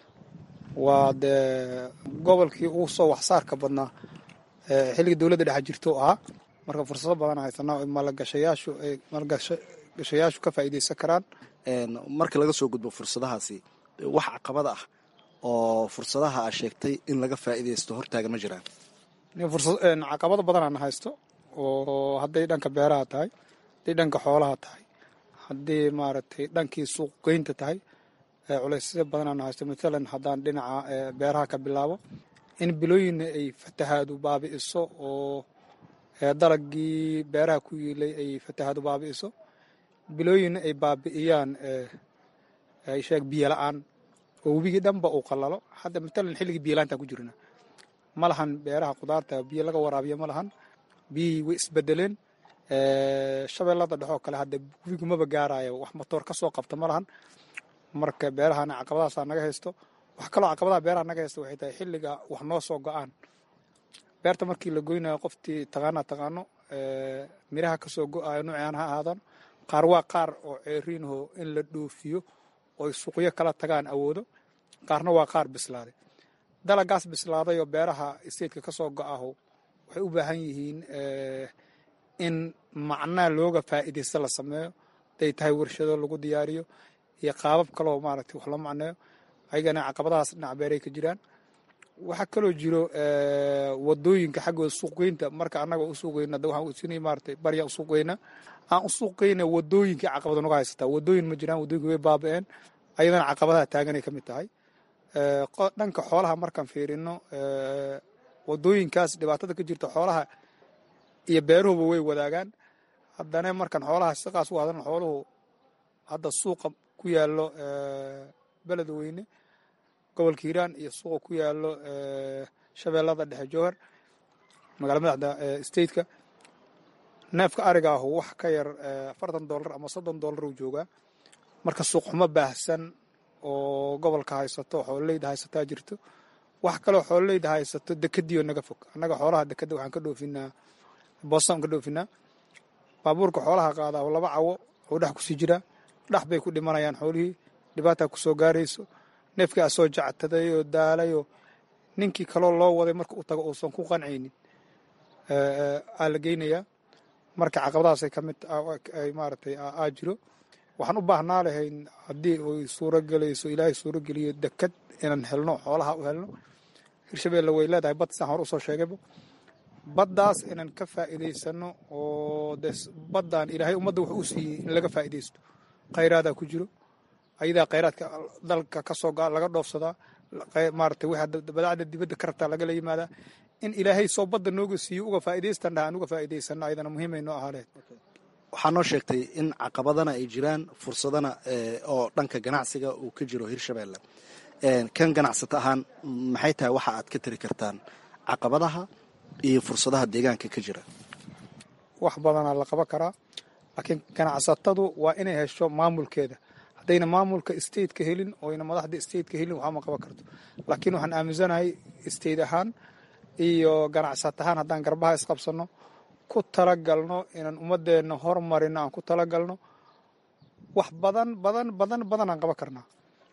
waa dee gobolkii ugu soo waxsaarka badnaa xilligii dowladda dhexe jirto ahaa marka fursado badan haysanaa maalgashayaashu ay maalgashayaashu ka faa'iideysan karaan marka laga soo gudbo fursadahaasi wax caqabada ah oo fursadaha aa sheegtay in laga faa'iideysto hortaagan ma jiraan caqabado badanaan haysto oo hadday dhanka beeraha tahay hadday dhanka xoolaha tahay haddii maaragtay dhankii suuqgeynta tahay culeysya badanaan haysto matalan haddaan dhinaca beeraha ka bilaabo in bilooyinna ay fatahaadu baabi'iso oo dalagii beeraha ku yiilay ay fatahaadu baabi'iso bilooyinna ay baabi'iyaan ay sheeg biyo la-aan oo webigii dhanba uu qallalo hadda matalan xilligii biyolaanta ku jirna ma lahan beeraha khudaarta biyo laga waraabiyo ma lahan biyihii way isbedeleen shabeellada dhexoo kale hadda webigu maba gaarayo wax matoor ka soo qabta ma lahan marka beerahana caqabadaasaa naga haysto wax kaloo caqabadaha beeraha naga haysta waxay tahay xilliga wax noo soo go-aan beerta markii la goynayo qoftii taqaanaa taqaano miraha kasoo go-ayo nuucaan ha ahaadaan qaar waa qaar oo ceeriinho in la dhoofiyo oy suuqyo kala tagaan awoodo qaarna waa qaar bislaaday dalagaas bislaaday oo beeraha stateka ka soo go-aho waxay u baahan yihiin in macnaa looga faa'iidaysta la sameeyo haday tahay warshado lagu diyaariyo iyo qaabab kaloo maaragtay wax loo macneeyo ayagana caqabadahaas dhinac beeray ka jiraan waxaa kaloo jiro wadooyinka xaggooda suuqgeynta marka annaga u suuqgeyna waxaan sin maaragtay barya u suuqgeyna aan u suuqgeyna wadooyinka caqabada naga haysataa wadooyin ma jiraan wadooyinka way baaba-een ayadana caqabadaha taaganay ka mid tahay dhanka xoolaha markaan fiirino wadooyinkaas dhibaatada ka jirta xoolaha iyo beeruhuba way wadaagaan haddana markaan xoolaha siqaas u hadlan xooluhu hadda suuqa ku yaalo beled weyne gobolka hiiraan iyo suuqa ku yaalo shabeellada dhexe jowhar magaala madaxda stateka neefka ariga ahu wax ka yar afartan dollar ama soddon dollar uu joogaa marka suuqxumo baahsan oo gobolka haysato xoololeyda haysataa jirto wax kaloo xoololeyda haysato dekadiio naga fog annaga xoolaha dekada waxaan ka dhoofinaa boosaan ka dhoofinaa baabuurka xoolaha qaadaa oo laba cawo oo dhex kusii jiraa dhex bay ku dhimanayaan xoolihii dhibaataa kusoo gaarayso neefkii asoo jactaday oo daalayoo ninkii kaloo loo waday marka u tago uusan ku qancaynin aa la geynayaa marka caqabadahaasay ka mid ay maaragtay aa jiro waxaan u baahnaa lahayn haddii ay suuro gelayso ilaahay suuro geliyo dekad inaan helno xoolaha u helno hirshabeelle way leedahay bad sidaan hore usoo sheegayba baddaas inaan ka faa'iidaysano oo de baddan ilaahay ummadda wuxuu u siiyey in laga faa'iidaysto khayraadaa ku jiro ayadaa khayraadka dalka ka soo laga dhoofsadaa maaragtay wixii badaacda dibadda ka rabtaa lagala yimaadaa in ilaahay soo badda nooga siiyo uga faa'iidaystan dhaha aan uga faa'iidaysano ayadana muhiimay noo ahaa lehed waxaa noo sheegtay in caqabadana ay jiraan fursadana oo dhanka ganacsiga uu ka jiro hirshabeelle kan ganacsato ahaan maxay tahay waxa aad ka tari kartaan caqabadaha iyo fursadaha deegaanka ka jira wax badanaa la qaban karaa laakiin ganacsatadu waa inay hesho maamulkeeda haddayna maamulka stateka helin oyna madaxda stateka helin waxaa ma qaban karto laakiin waxaan aaminsanahay state ahaan iyo ganacsat ahaan haddaan garbaha isqabsano ku talagalno inaan ummadeenna hormarino aan ku talagalno wax badan badan badan badan aan qaban karnaa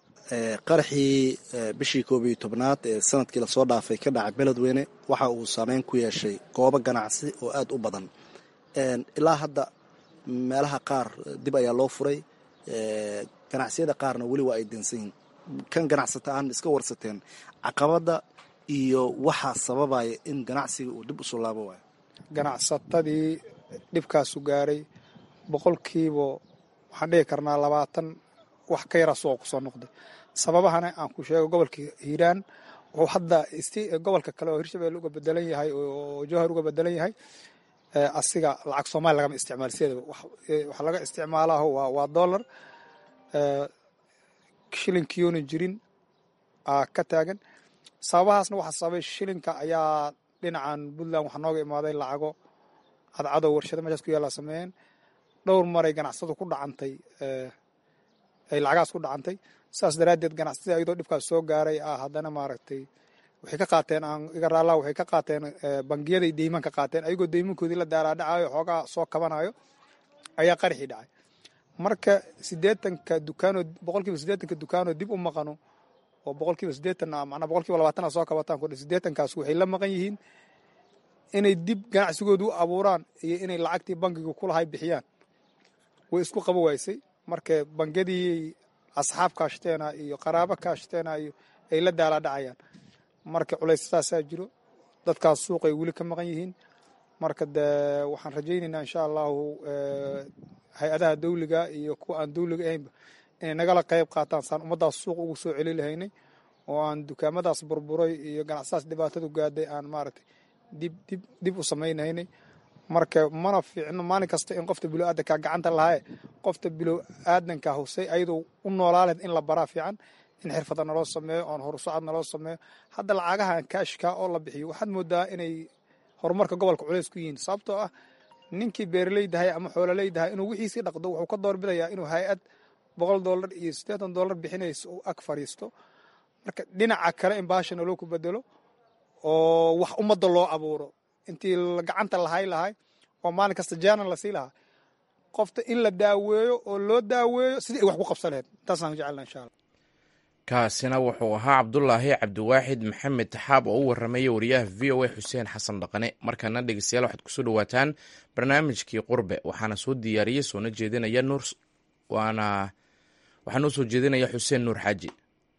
qaraxii bishii koob iyo tobnaad ee sanadkii lasoo dhaafay ka dhacay beledweyne waxa uu saameyn ku yeeshay goobo ganacsi oo aad u badan ilaa hadda meelaha qaar dib ayaa loo furay ganacsiyada qaarna weli waa ay dansan yihin kan ganacsata aan iska warsateen caqabada iyo waxaa sababaya in ganacsiga uu dib usoo laabo waayo ganacsatadii dhibkaasu gaaray boqolkiiba waxaan dhihi karnaa labaatan wax ka yaraa suuqa kusoo noqday sababahana aan ku sheego gobolka hiiraan wuxuu hadda gobolka kale oo hirshabelle uga bedelan yahay oo jowhar uga bedelan yahay asiga lacag soomaaliya lagama isticmaal sideedaba waxa laga isticmaalaaho waa dollar shilinkiyoona jirin aa ka taagan sababahaasna waxaa sababay shilinka ayaa dhinacan puntland waxaa nooga imaaday lacago cadcadow warshado meeshaas ku yaallaa sameeyeen dhowr maray ganacsadu ku dhacantay ay lacagahaas ku dhacantay saas daraaddeed ganacsatada ayadoo dhibkaas soo gaaray ah haddana maaragtay waxay ka qaateen aan iga raallaa waxay ka qaateen bangiyaday deyman ka qaateen ayagoo deymankoodii la daaraadhacayo xoogaa soo kabanayo ayaa qaraxii dhacay marka siddeetanka dukaanoo boqolkiiba siddeetanka dukaanoo dib u maqano oo boqolkiiba siddeetan macnaa boqolkiiba labaatana soo kabataan kudhe siddeetankaas waxay la maqan yihiin inay dib ganacsigooda u abuuraan iyo inay lacagtii bangiga kulahay bixiyaan way isku qabo waysay marka bangiyadii asxaab kaashteena iyo qaraabo kaashteena iyo ay la daala dhacayaan marka culayssaasaa jiro dadkaas suuqay weli ka maqan yihiin marka de waxaan rajaynaynaa insha allahu hay-adaha dawliga iyo kuwa aan dawliga ahaynba inay nagala qayb qaataan saan ummaddaas suuq ugu soo celi lahaynay oo aan dukaamadaas burburay iyo ganacsadaas dhibaatadu gaadhay aan maaragtay dib dib dib u samaynaynay marka mana fiicno maalin kasta in qofta bilow aadanka gacanta lahaye qofta bilow aadanka husay ayadoo u noolaaleed in la baraa fiican in xirfada naloo sameeyo oon horusocod naloo sameeyo hadda lacagahan kaashka oo la bixiyo waxaad moodaa inay horumarka gobolka culays ku yihiin sababtoo ah ninkii beeraleydahay ama xoololeydahay inuu wixiisii dhaqdo wuxuu ka doorbidayaa inuu hay-ad boqol dollar iyo siddeetan dollar bixinayso uu ag fadhiisto marka dhinaca kale in baasha naloo ku bedelo oo wax ummadda loo abuuro intii gacanta lahay lahay oo maalin kasta jaanan lasii lahaa qofta in la daaweeyo oo loo daaweeyo sidii ay wax ku qabsan laheyd intaasaan jecelna insha allah kaasina wuxuu ahaa cabdulaahi cabdiwaaxid maxamed taxaab oo u warramaya wariyaha v o a xuseen xasan dhaqane markana dhegeystayaal waxaad kusoo dhawaataan barnaamijkii qurbe waxaana soo diyaariyey soona jeedinaya nuur waana waxaa noo soo jeedinaya xuseen nuur xaaji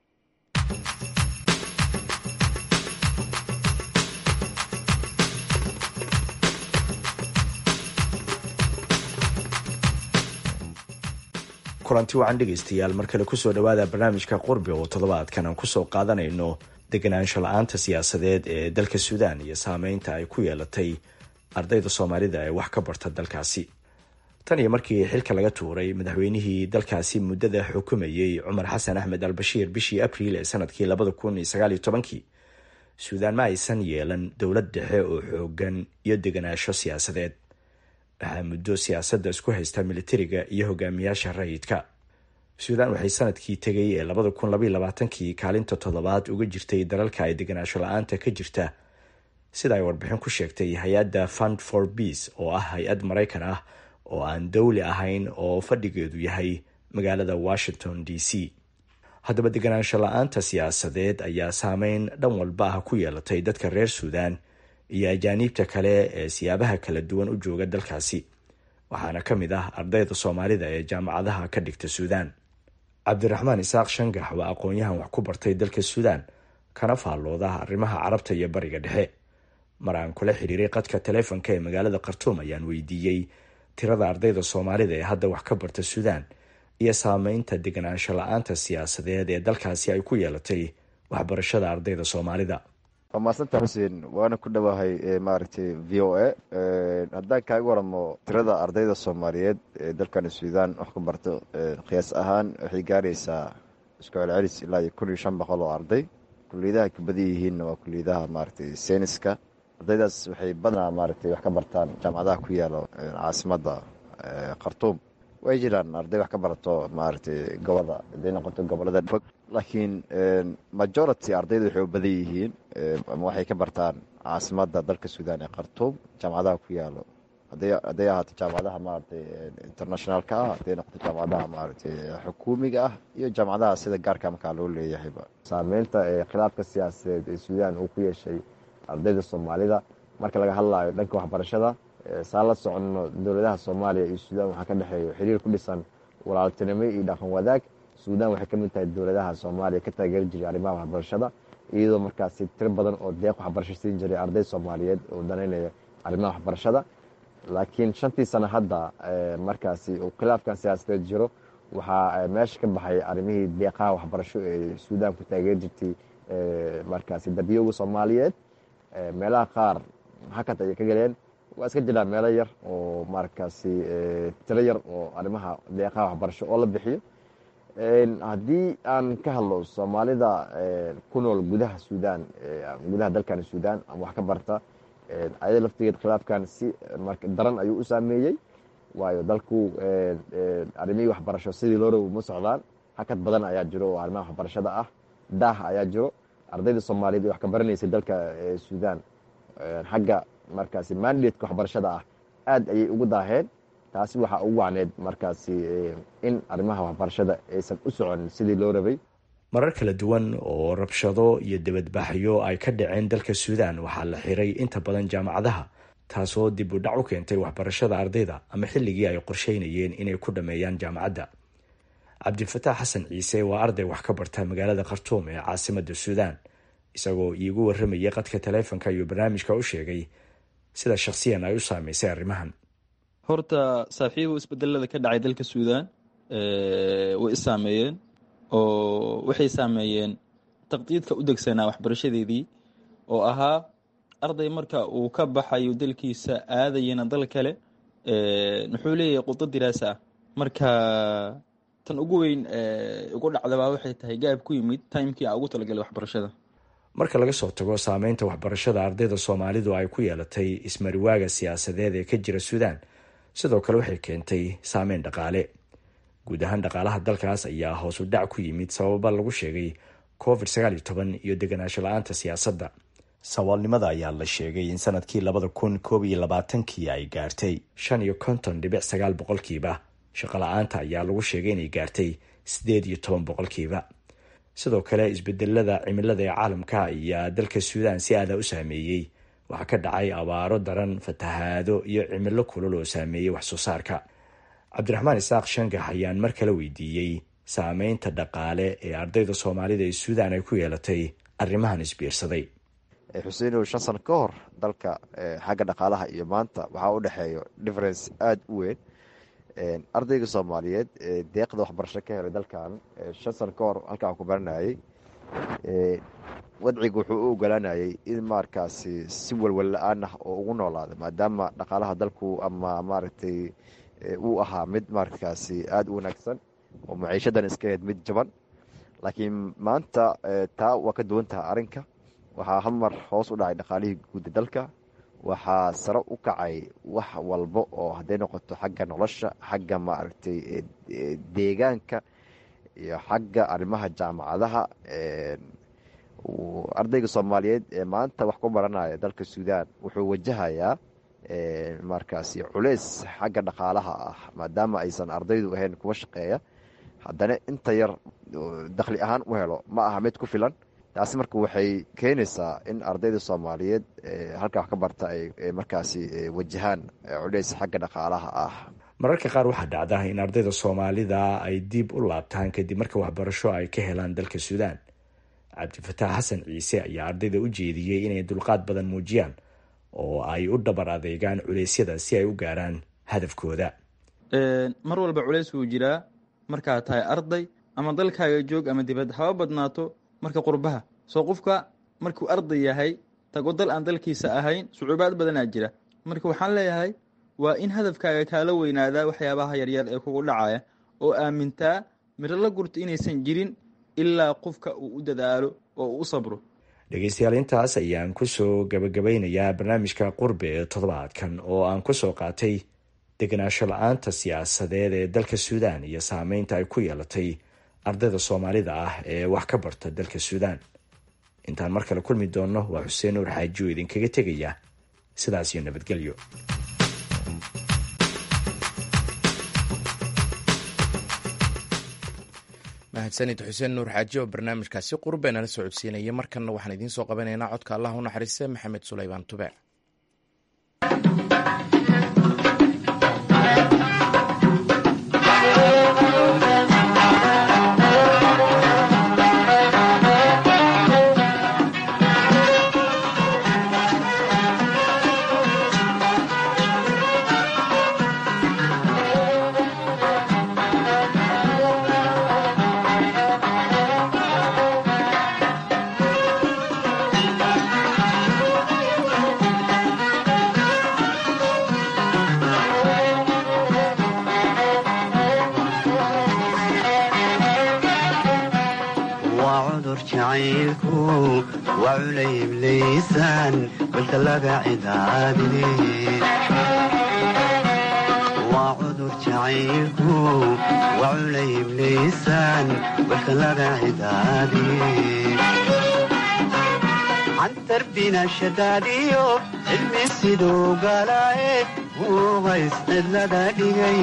kulanti wacan dhegaystayaal mar kale kusoo dhowaada barnaamijka qurbi oo toddobaadkan aan kusoo qaadanayno deganaansho la-aanta siyaasadeed ee dalka suudaan iyo saameynta ay ku yeelatay ardayda soomaalida ee wax ka barta dalkaasi tan iyo markii xilka laga tuuray madaxweynihii dalkaasi muddada xukumayey cumar xasan axmed al bashiir bishii abriil ee sanadkii labada kun iyo sagaaliyo tobankii suudaan ma aysan yeelan dowlad dhexe oo xoogan iyo deganaansho siyaasadeed waxaa muddo siyaasadda isku haysta militariga iyo hogaamiyaasha rayidka suudaan waxay sanadkii tegay ee labada kun labaiyo labaatankii kaalinta toddobaad uga jirtay dalalka ay deganaansho la-aanta ka jirta sida ay warbixin ku sheegtay hay-adda fund for beace oo ah hay-ad maraykan ah oo aan dowli ahayn oo fadhigeedu yahay magaalada washington d c haddaba deganaansho la-aanta siyaasadeed ayaa saameyn dhan walba ah ku yeelatay dadka reer suudaan iyo ajaaniibta kale ee siyaabaha kala duwan u jooga dalkaasi waxaana ka mid ah ardayda soomaalida ee jaamacadaha ka dhigta suudaan cabdiraxmaan isaaq shangax waa aqoon-yahan wax ku bartay dalka suudaan kana faallooda arrimaha carabta iyo bariga dhexe mar aan kula xiriiray qadka taleefonka ee magaalada khartuum ayaan weydiiyey tirada ardayda soomaalida ee hadda wax ka barta suudaan iyo saameynta deganaansho la-aanta siyaasadeed ee dalkaasi ay ku yeelatay waxbarashada ardayda soomaalida waa maasanta xuseen waana ku dhowahay maaragtay v o a haddaan kaaga waramo tirada ardayda soomaaliyeed ee dalkan suudaan wax ku barto qiyaas ahaan waxay gaaraysaa isku celcelis ilaa iyo kun iyo shan boqol oo arday kuliyadaha ka badan yihiinna waa kuliyadaha maaragtay seyniska ardaydaas waxay badanaa maaragtay wax ka bartaan jaamacadaha ku yaalo caasimadda khartuum way jiraan arday wax ka barato maaragtay goboda haday noqoto gobolada fog laakiin majority ardayda waxay u badan yihiin ama waxay ka bartaan caasimadda dalka suudaan ee khartuum jaamacadaha ku yaalo hadday ahaato jaamacadaha maaragtay internationaalka ah hadday noqoto jaamacadaha maaragtay xukuumiga ah iyo jaamacadaha sida gaarka markaa loo leeyahayba saameynta khilaafka siyaasadeed ee suudaan uu ku yeeshay ardayda soomaalida marka laga hadlayo dhanka waxbarashada saan la soconno dowladaha soomaaliya iyo suudaan waxaa ka dhexeeya xiriir ku dhisan walaaltinimo iyo dhaqan wadaag suudaan waxay ka mid tahay dowladaha soomaaliya ka taageeri jiray arrimaha waxbarashada iyadoo markaasi tiro badan oo deeq waxbarasho siin jiray arday soomaaliyeed oo danaynaya arrimaha waxbarashada laakiin shantii sano hadda markaasi uu khilaafkan siyaasadeed jiro waxaa meesha ka baxay arrimihii deeqaha waxbarasho ee suudaan ku taageeri jirtay markaasi darbiyowga soomaaliyeed meelaha qaar hakad ayay ka galeen waa iska jiraan meelo yar oo markaasi tiro yar oo arrimaha deeqaha waxbarasho oo la bixiyo haddii aan ka hadlo soomaalida ku nool gudaha suudaan gudaha dalkan suudaan ama wax ka barta ayada laftigeed khilaafkan si daran ayuu u saameeyey waayo dalku arrimihii waxbarasho sidii loo rabi ma socdaan hakad badan ayaa jiro oo arrimaha waxbarashada ah daah ayaa jiro ardayda soomaaliyeed ee wax ka baranaysay dalka suudaan xagga markaasi mandatka waxbarashada ah aad ayay ugu daaheen taasi waxaa ugu wacneed markaasi in arrimaha waxbarashada aysan u socon sidii loo rabay marar kala duwan oo rabshado iyo dibadbaxyo ay ka dhaceen dalka suudaan waxaa la xiray inta badan jaamacadaha taasoo dib u dhac u keentay waxbarashada ardayda ama xilligii ay qorsheynayeen inay ku dhammeeyaan jaamacadda cabdifataax xasan ciise waa arday wax ka barta magaalada khartuum ee caasimadda suudaan isagoo iigu warramayay qadka taleefonka iyo barnaamijka u sheegay sida shakhsiyan ay u saameysay arrimahan horta saaxiibo isbedelada ka dhacay dalka suudaan way is saameeyeen oo waxay saameeyeen taqdiidka u degsanaa waxbarashadeedii oo ahaa arday marka uu ka baxayo dalkiisa aadayana dal kale muxuu leeyahay qudo diraasa ah marka tan ugu weyn ugu dhacdabaa waxay tahay gaab ku yimid timekii aan ugu talagalay waxbarashada marka laga soo tago saameynta waxbarashada ardayda soomaalidu ay ku yeelatay ismariwaaga siyaasadeed ee ka jira suudaan sidoo kale waxay keentay saameyn dhaqaale guud ahaan dhaqaalaha dalkaas ayaa hoos u dhac ku yimid sababa lagu sheegay covid sagaal iyo toban iyo deganaansho la-aanta siyaasadda saboolnimada ayaa la sheegay in sanadkii labada kun koob iyo labaatankii ay gaartay shan iyo konton dhibic sagaal boqolkiiba shaqola-aanta ayaa lagu sheegay inay gaartay siddeed iyo toban boqolkiiba sidoo kale isbedelada cimilada ee caalamka ayaa dalka suudaan si aada u saameeyey waxaa ka dhacay abaaro daran fatahaado iyo cimilo kulul oo saameeyey wax soo saarka cabdiraxmaan isaaq shangax ayaan mar kale weydiiyey saameynta dhaqaale ee ardayda soomaalida ee suudaan ay ku yeelatay arrimahan isbiirsaday xuseinow shan sano ka hor dalka xagga dhaqaalaha iyo maanta waxaa u dhexeeyo difference aada u weyn ardayga soomaaliyeed deeqda waxbarasho ka helay dalkan shan sano ka hor halkaan ku baranayay wadciga wuxuu u ogolaanayay in markaasi si walwal la-aan ah oo ugu noolaada maadaama dhaqaalaha dalku ama maaragtay uu ahaa mid markaasi aada u wanaagsan oo maciishadan iska ahayd mid jaban laakiin maanta taa waa ka duwan taha arrinka waxaa hal mar hoos u dhacay dhaqaalihii guuda dalka waxaa sare u kacay wax walba oo hadday noqoto xagga nolosha xagga maaragtay deegaanka iyo xagga arrimaha jaamacadaha ardayga soomaaliyeed ee maanta wax ku baranaya dalka suudaan wuxuu wajahayaa markaasi culeys xagga dhaqaalaha ah maadaama aysan ardaydu ahayn kuwa shaqeeya haddana inta yar dakhli ahaan u helo ma aha mid ku filan taasi marka waxay keenaysaa in ardayda soomaaliyeed halkaa wax ka barta ay markaasi wajahaan culeys xagga dhaqaalaha ah mararka qaar waxaa dhacda in ardayda soomaalida ay dib u laabtaan kadib marka waxbarasho ay ka helaan dalka suudaan cabdifataax xasan ciise ayaa ardayda u jeediyey inay dulqaad badan muujiyaan oo ay u dhabar adeegaan culeysyada si ay u gaaraan hadafkooda mar walba culeys wuu jiraa markaad tahay arday ama dalkaaga joog ama dibad haba badnaato marka qurbaha soo qofka markuu arday yahay tago dal aan dalkiisa ahayn sucuubaad badanaa jira marka waxaan leeyahay waa in hadafkaaga kaala weynaadaa waxyaabaha yaryar ee kugu dhacaya oo aamintaa miro la gurto inaysan jirin ilaa qofka uu u dadaalo oo uu u sabro dhegeystayaal intaas ayaan kusoo gabagabeynayaa barnaamijka qurbe ee toddobaadkan oo aan kusoo qaatay degenaansho la-aanta siyaasadeed ee dalka suudaan iyo saameynta ay ku yeelatay ardayda soomaalida ah ee wax ka barta dalka suudaan intaan mar kale kulmi doonno waa xuseen nuur xaaji oo idinkaga tegaya sidaas iyo nabadgelyo mahadsanid xuseen nuur xaaji oo barnaamijkaasi qurbe nala soo codsiinaya markanna waxaan idiin soo qabanaynaa codka allah u naxariiste maxamed sulaymaan tube shadaadiyo cilmi siduu galaaye wuu hays cidlada dhigay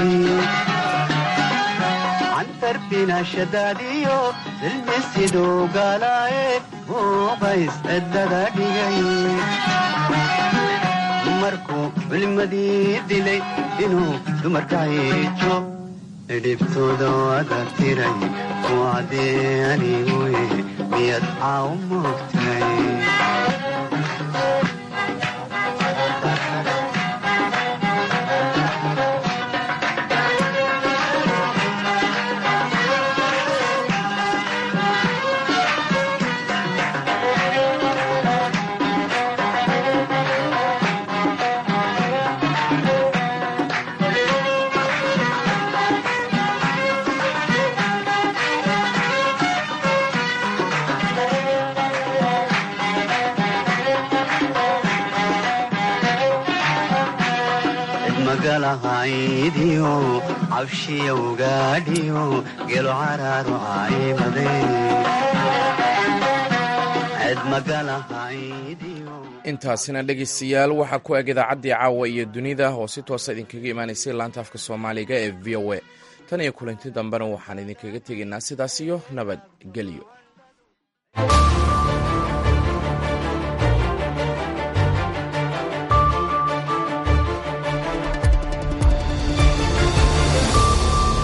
cantarbina shadaadiyo cilmi siduu galaaye wuu hays cidlada dhigay markuu culimadii dilay inuu dumarka hiijo dhibtooda wada tiray kuwacdee aniguye miyad caaw moogtay magalahaydiyo cabshiyowgaadhiyo gelo caraaru caymade ced magalahaydiyo intaasina dhegaystayaal waxaa ku eg idaacaddii caawa iyo dunida oo si toosa idinkaga imaanaysay laanta afka soomaaliga ee v o a tan iyo kulanti dambena waxaan idinkaga tegaynaa sidaas iyo nabadgelyo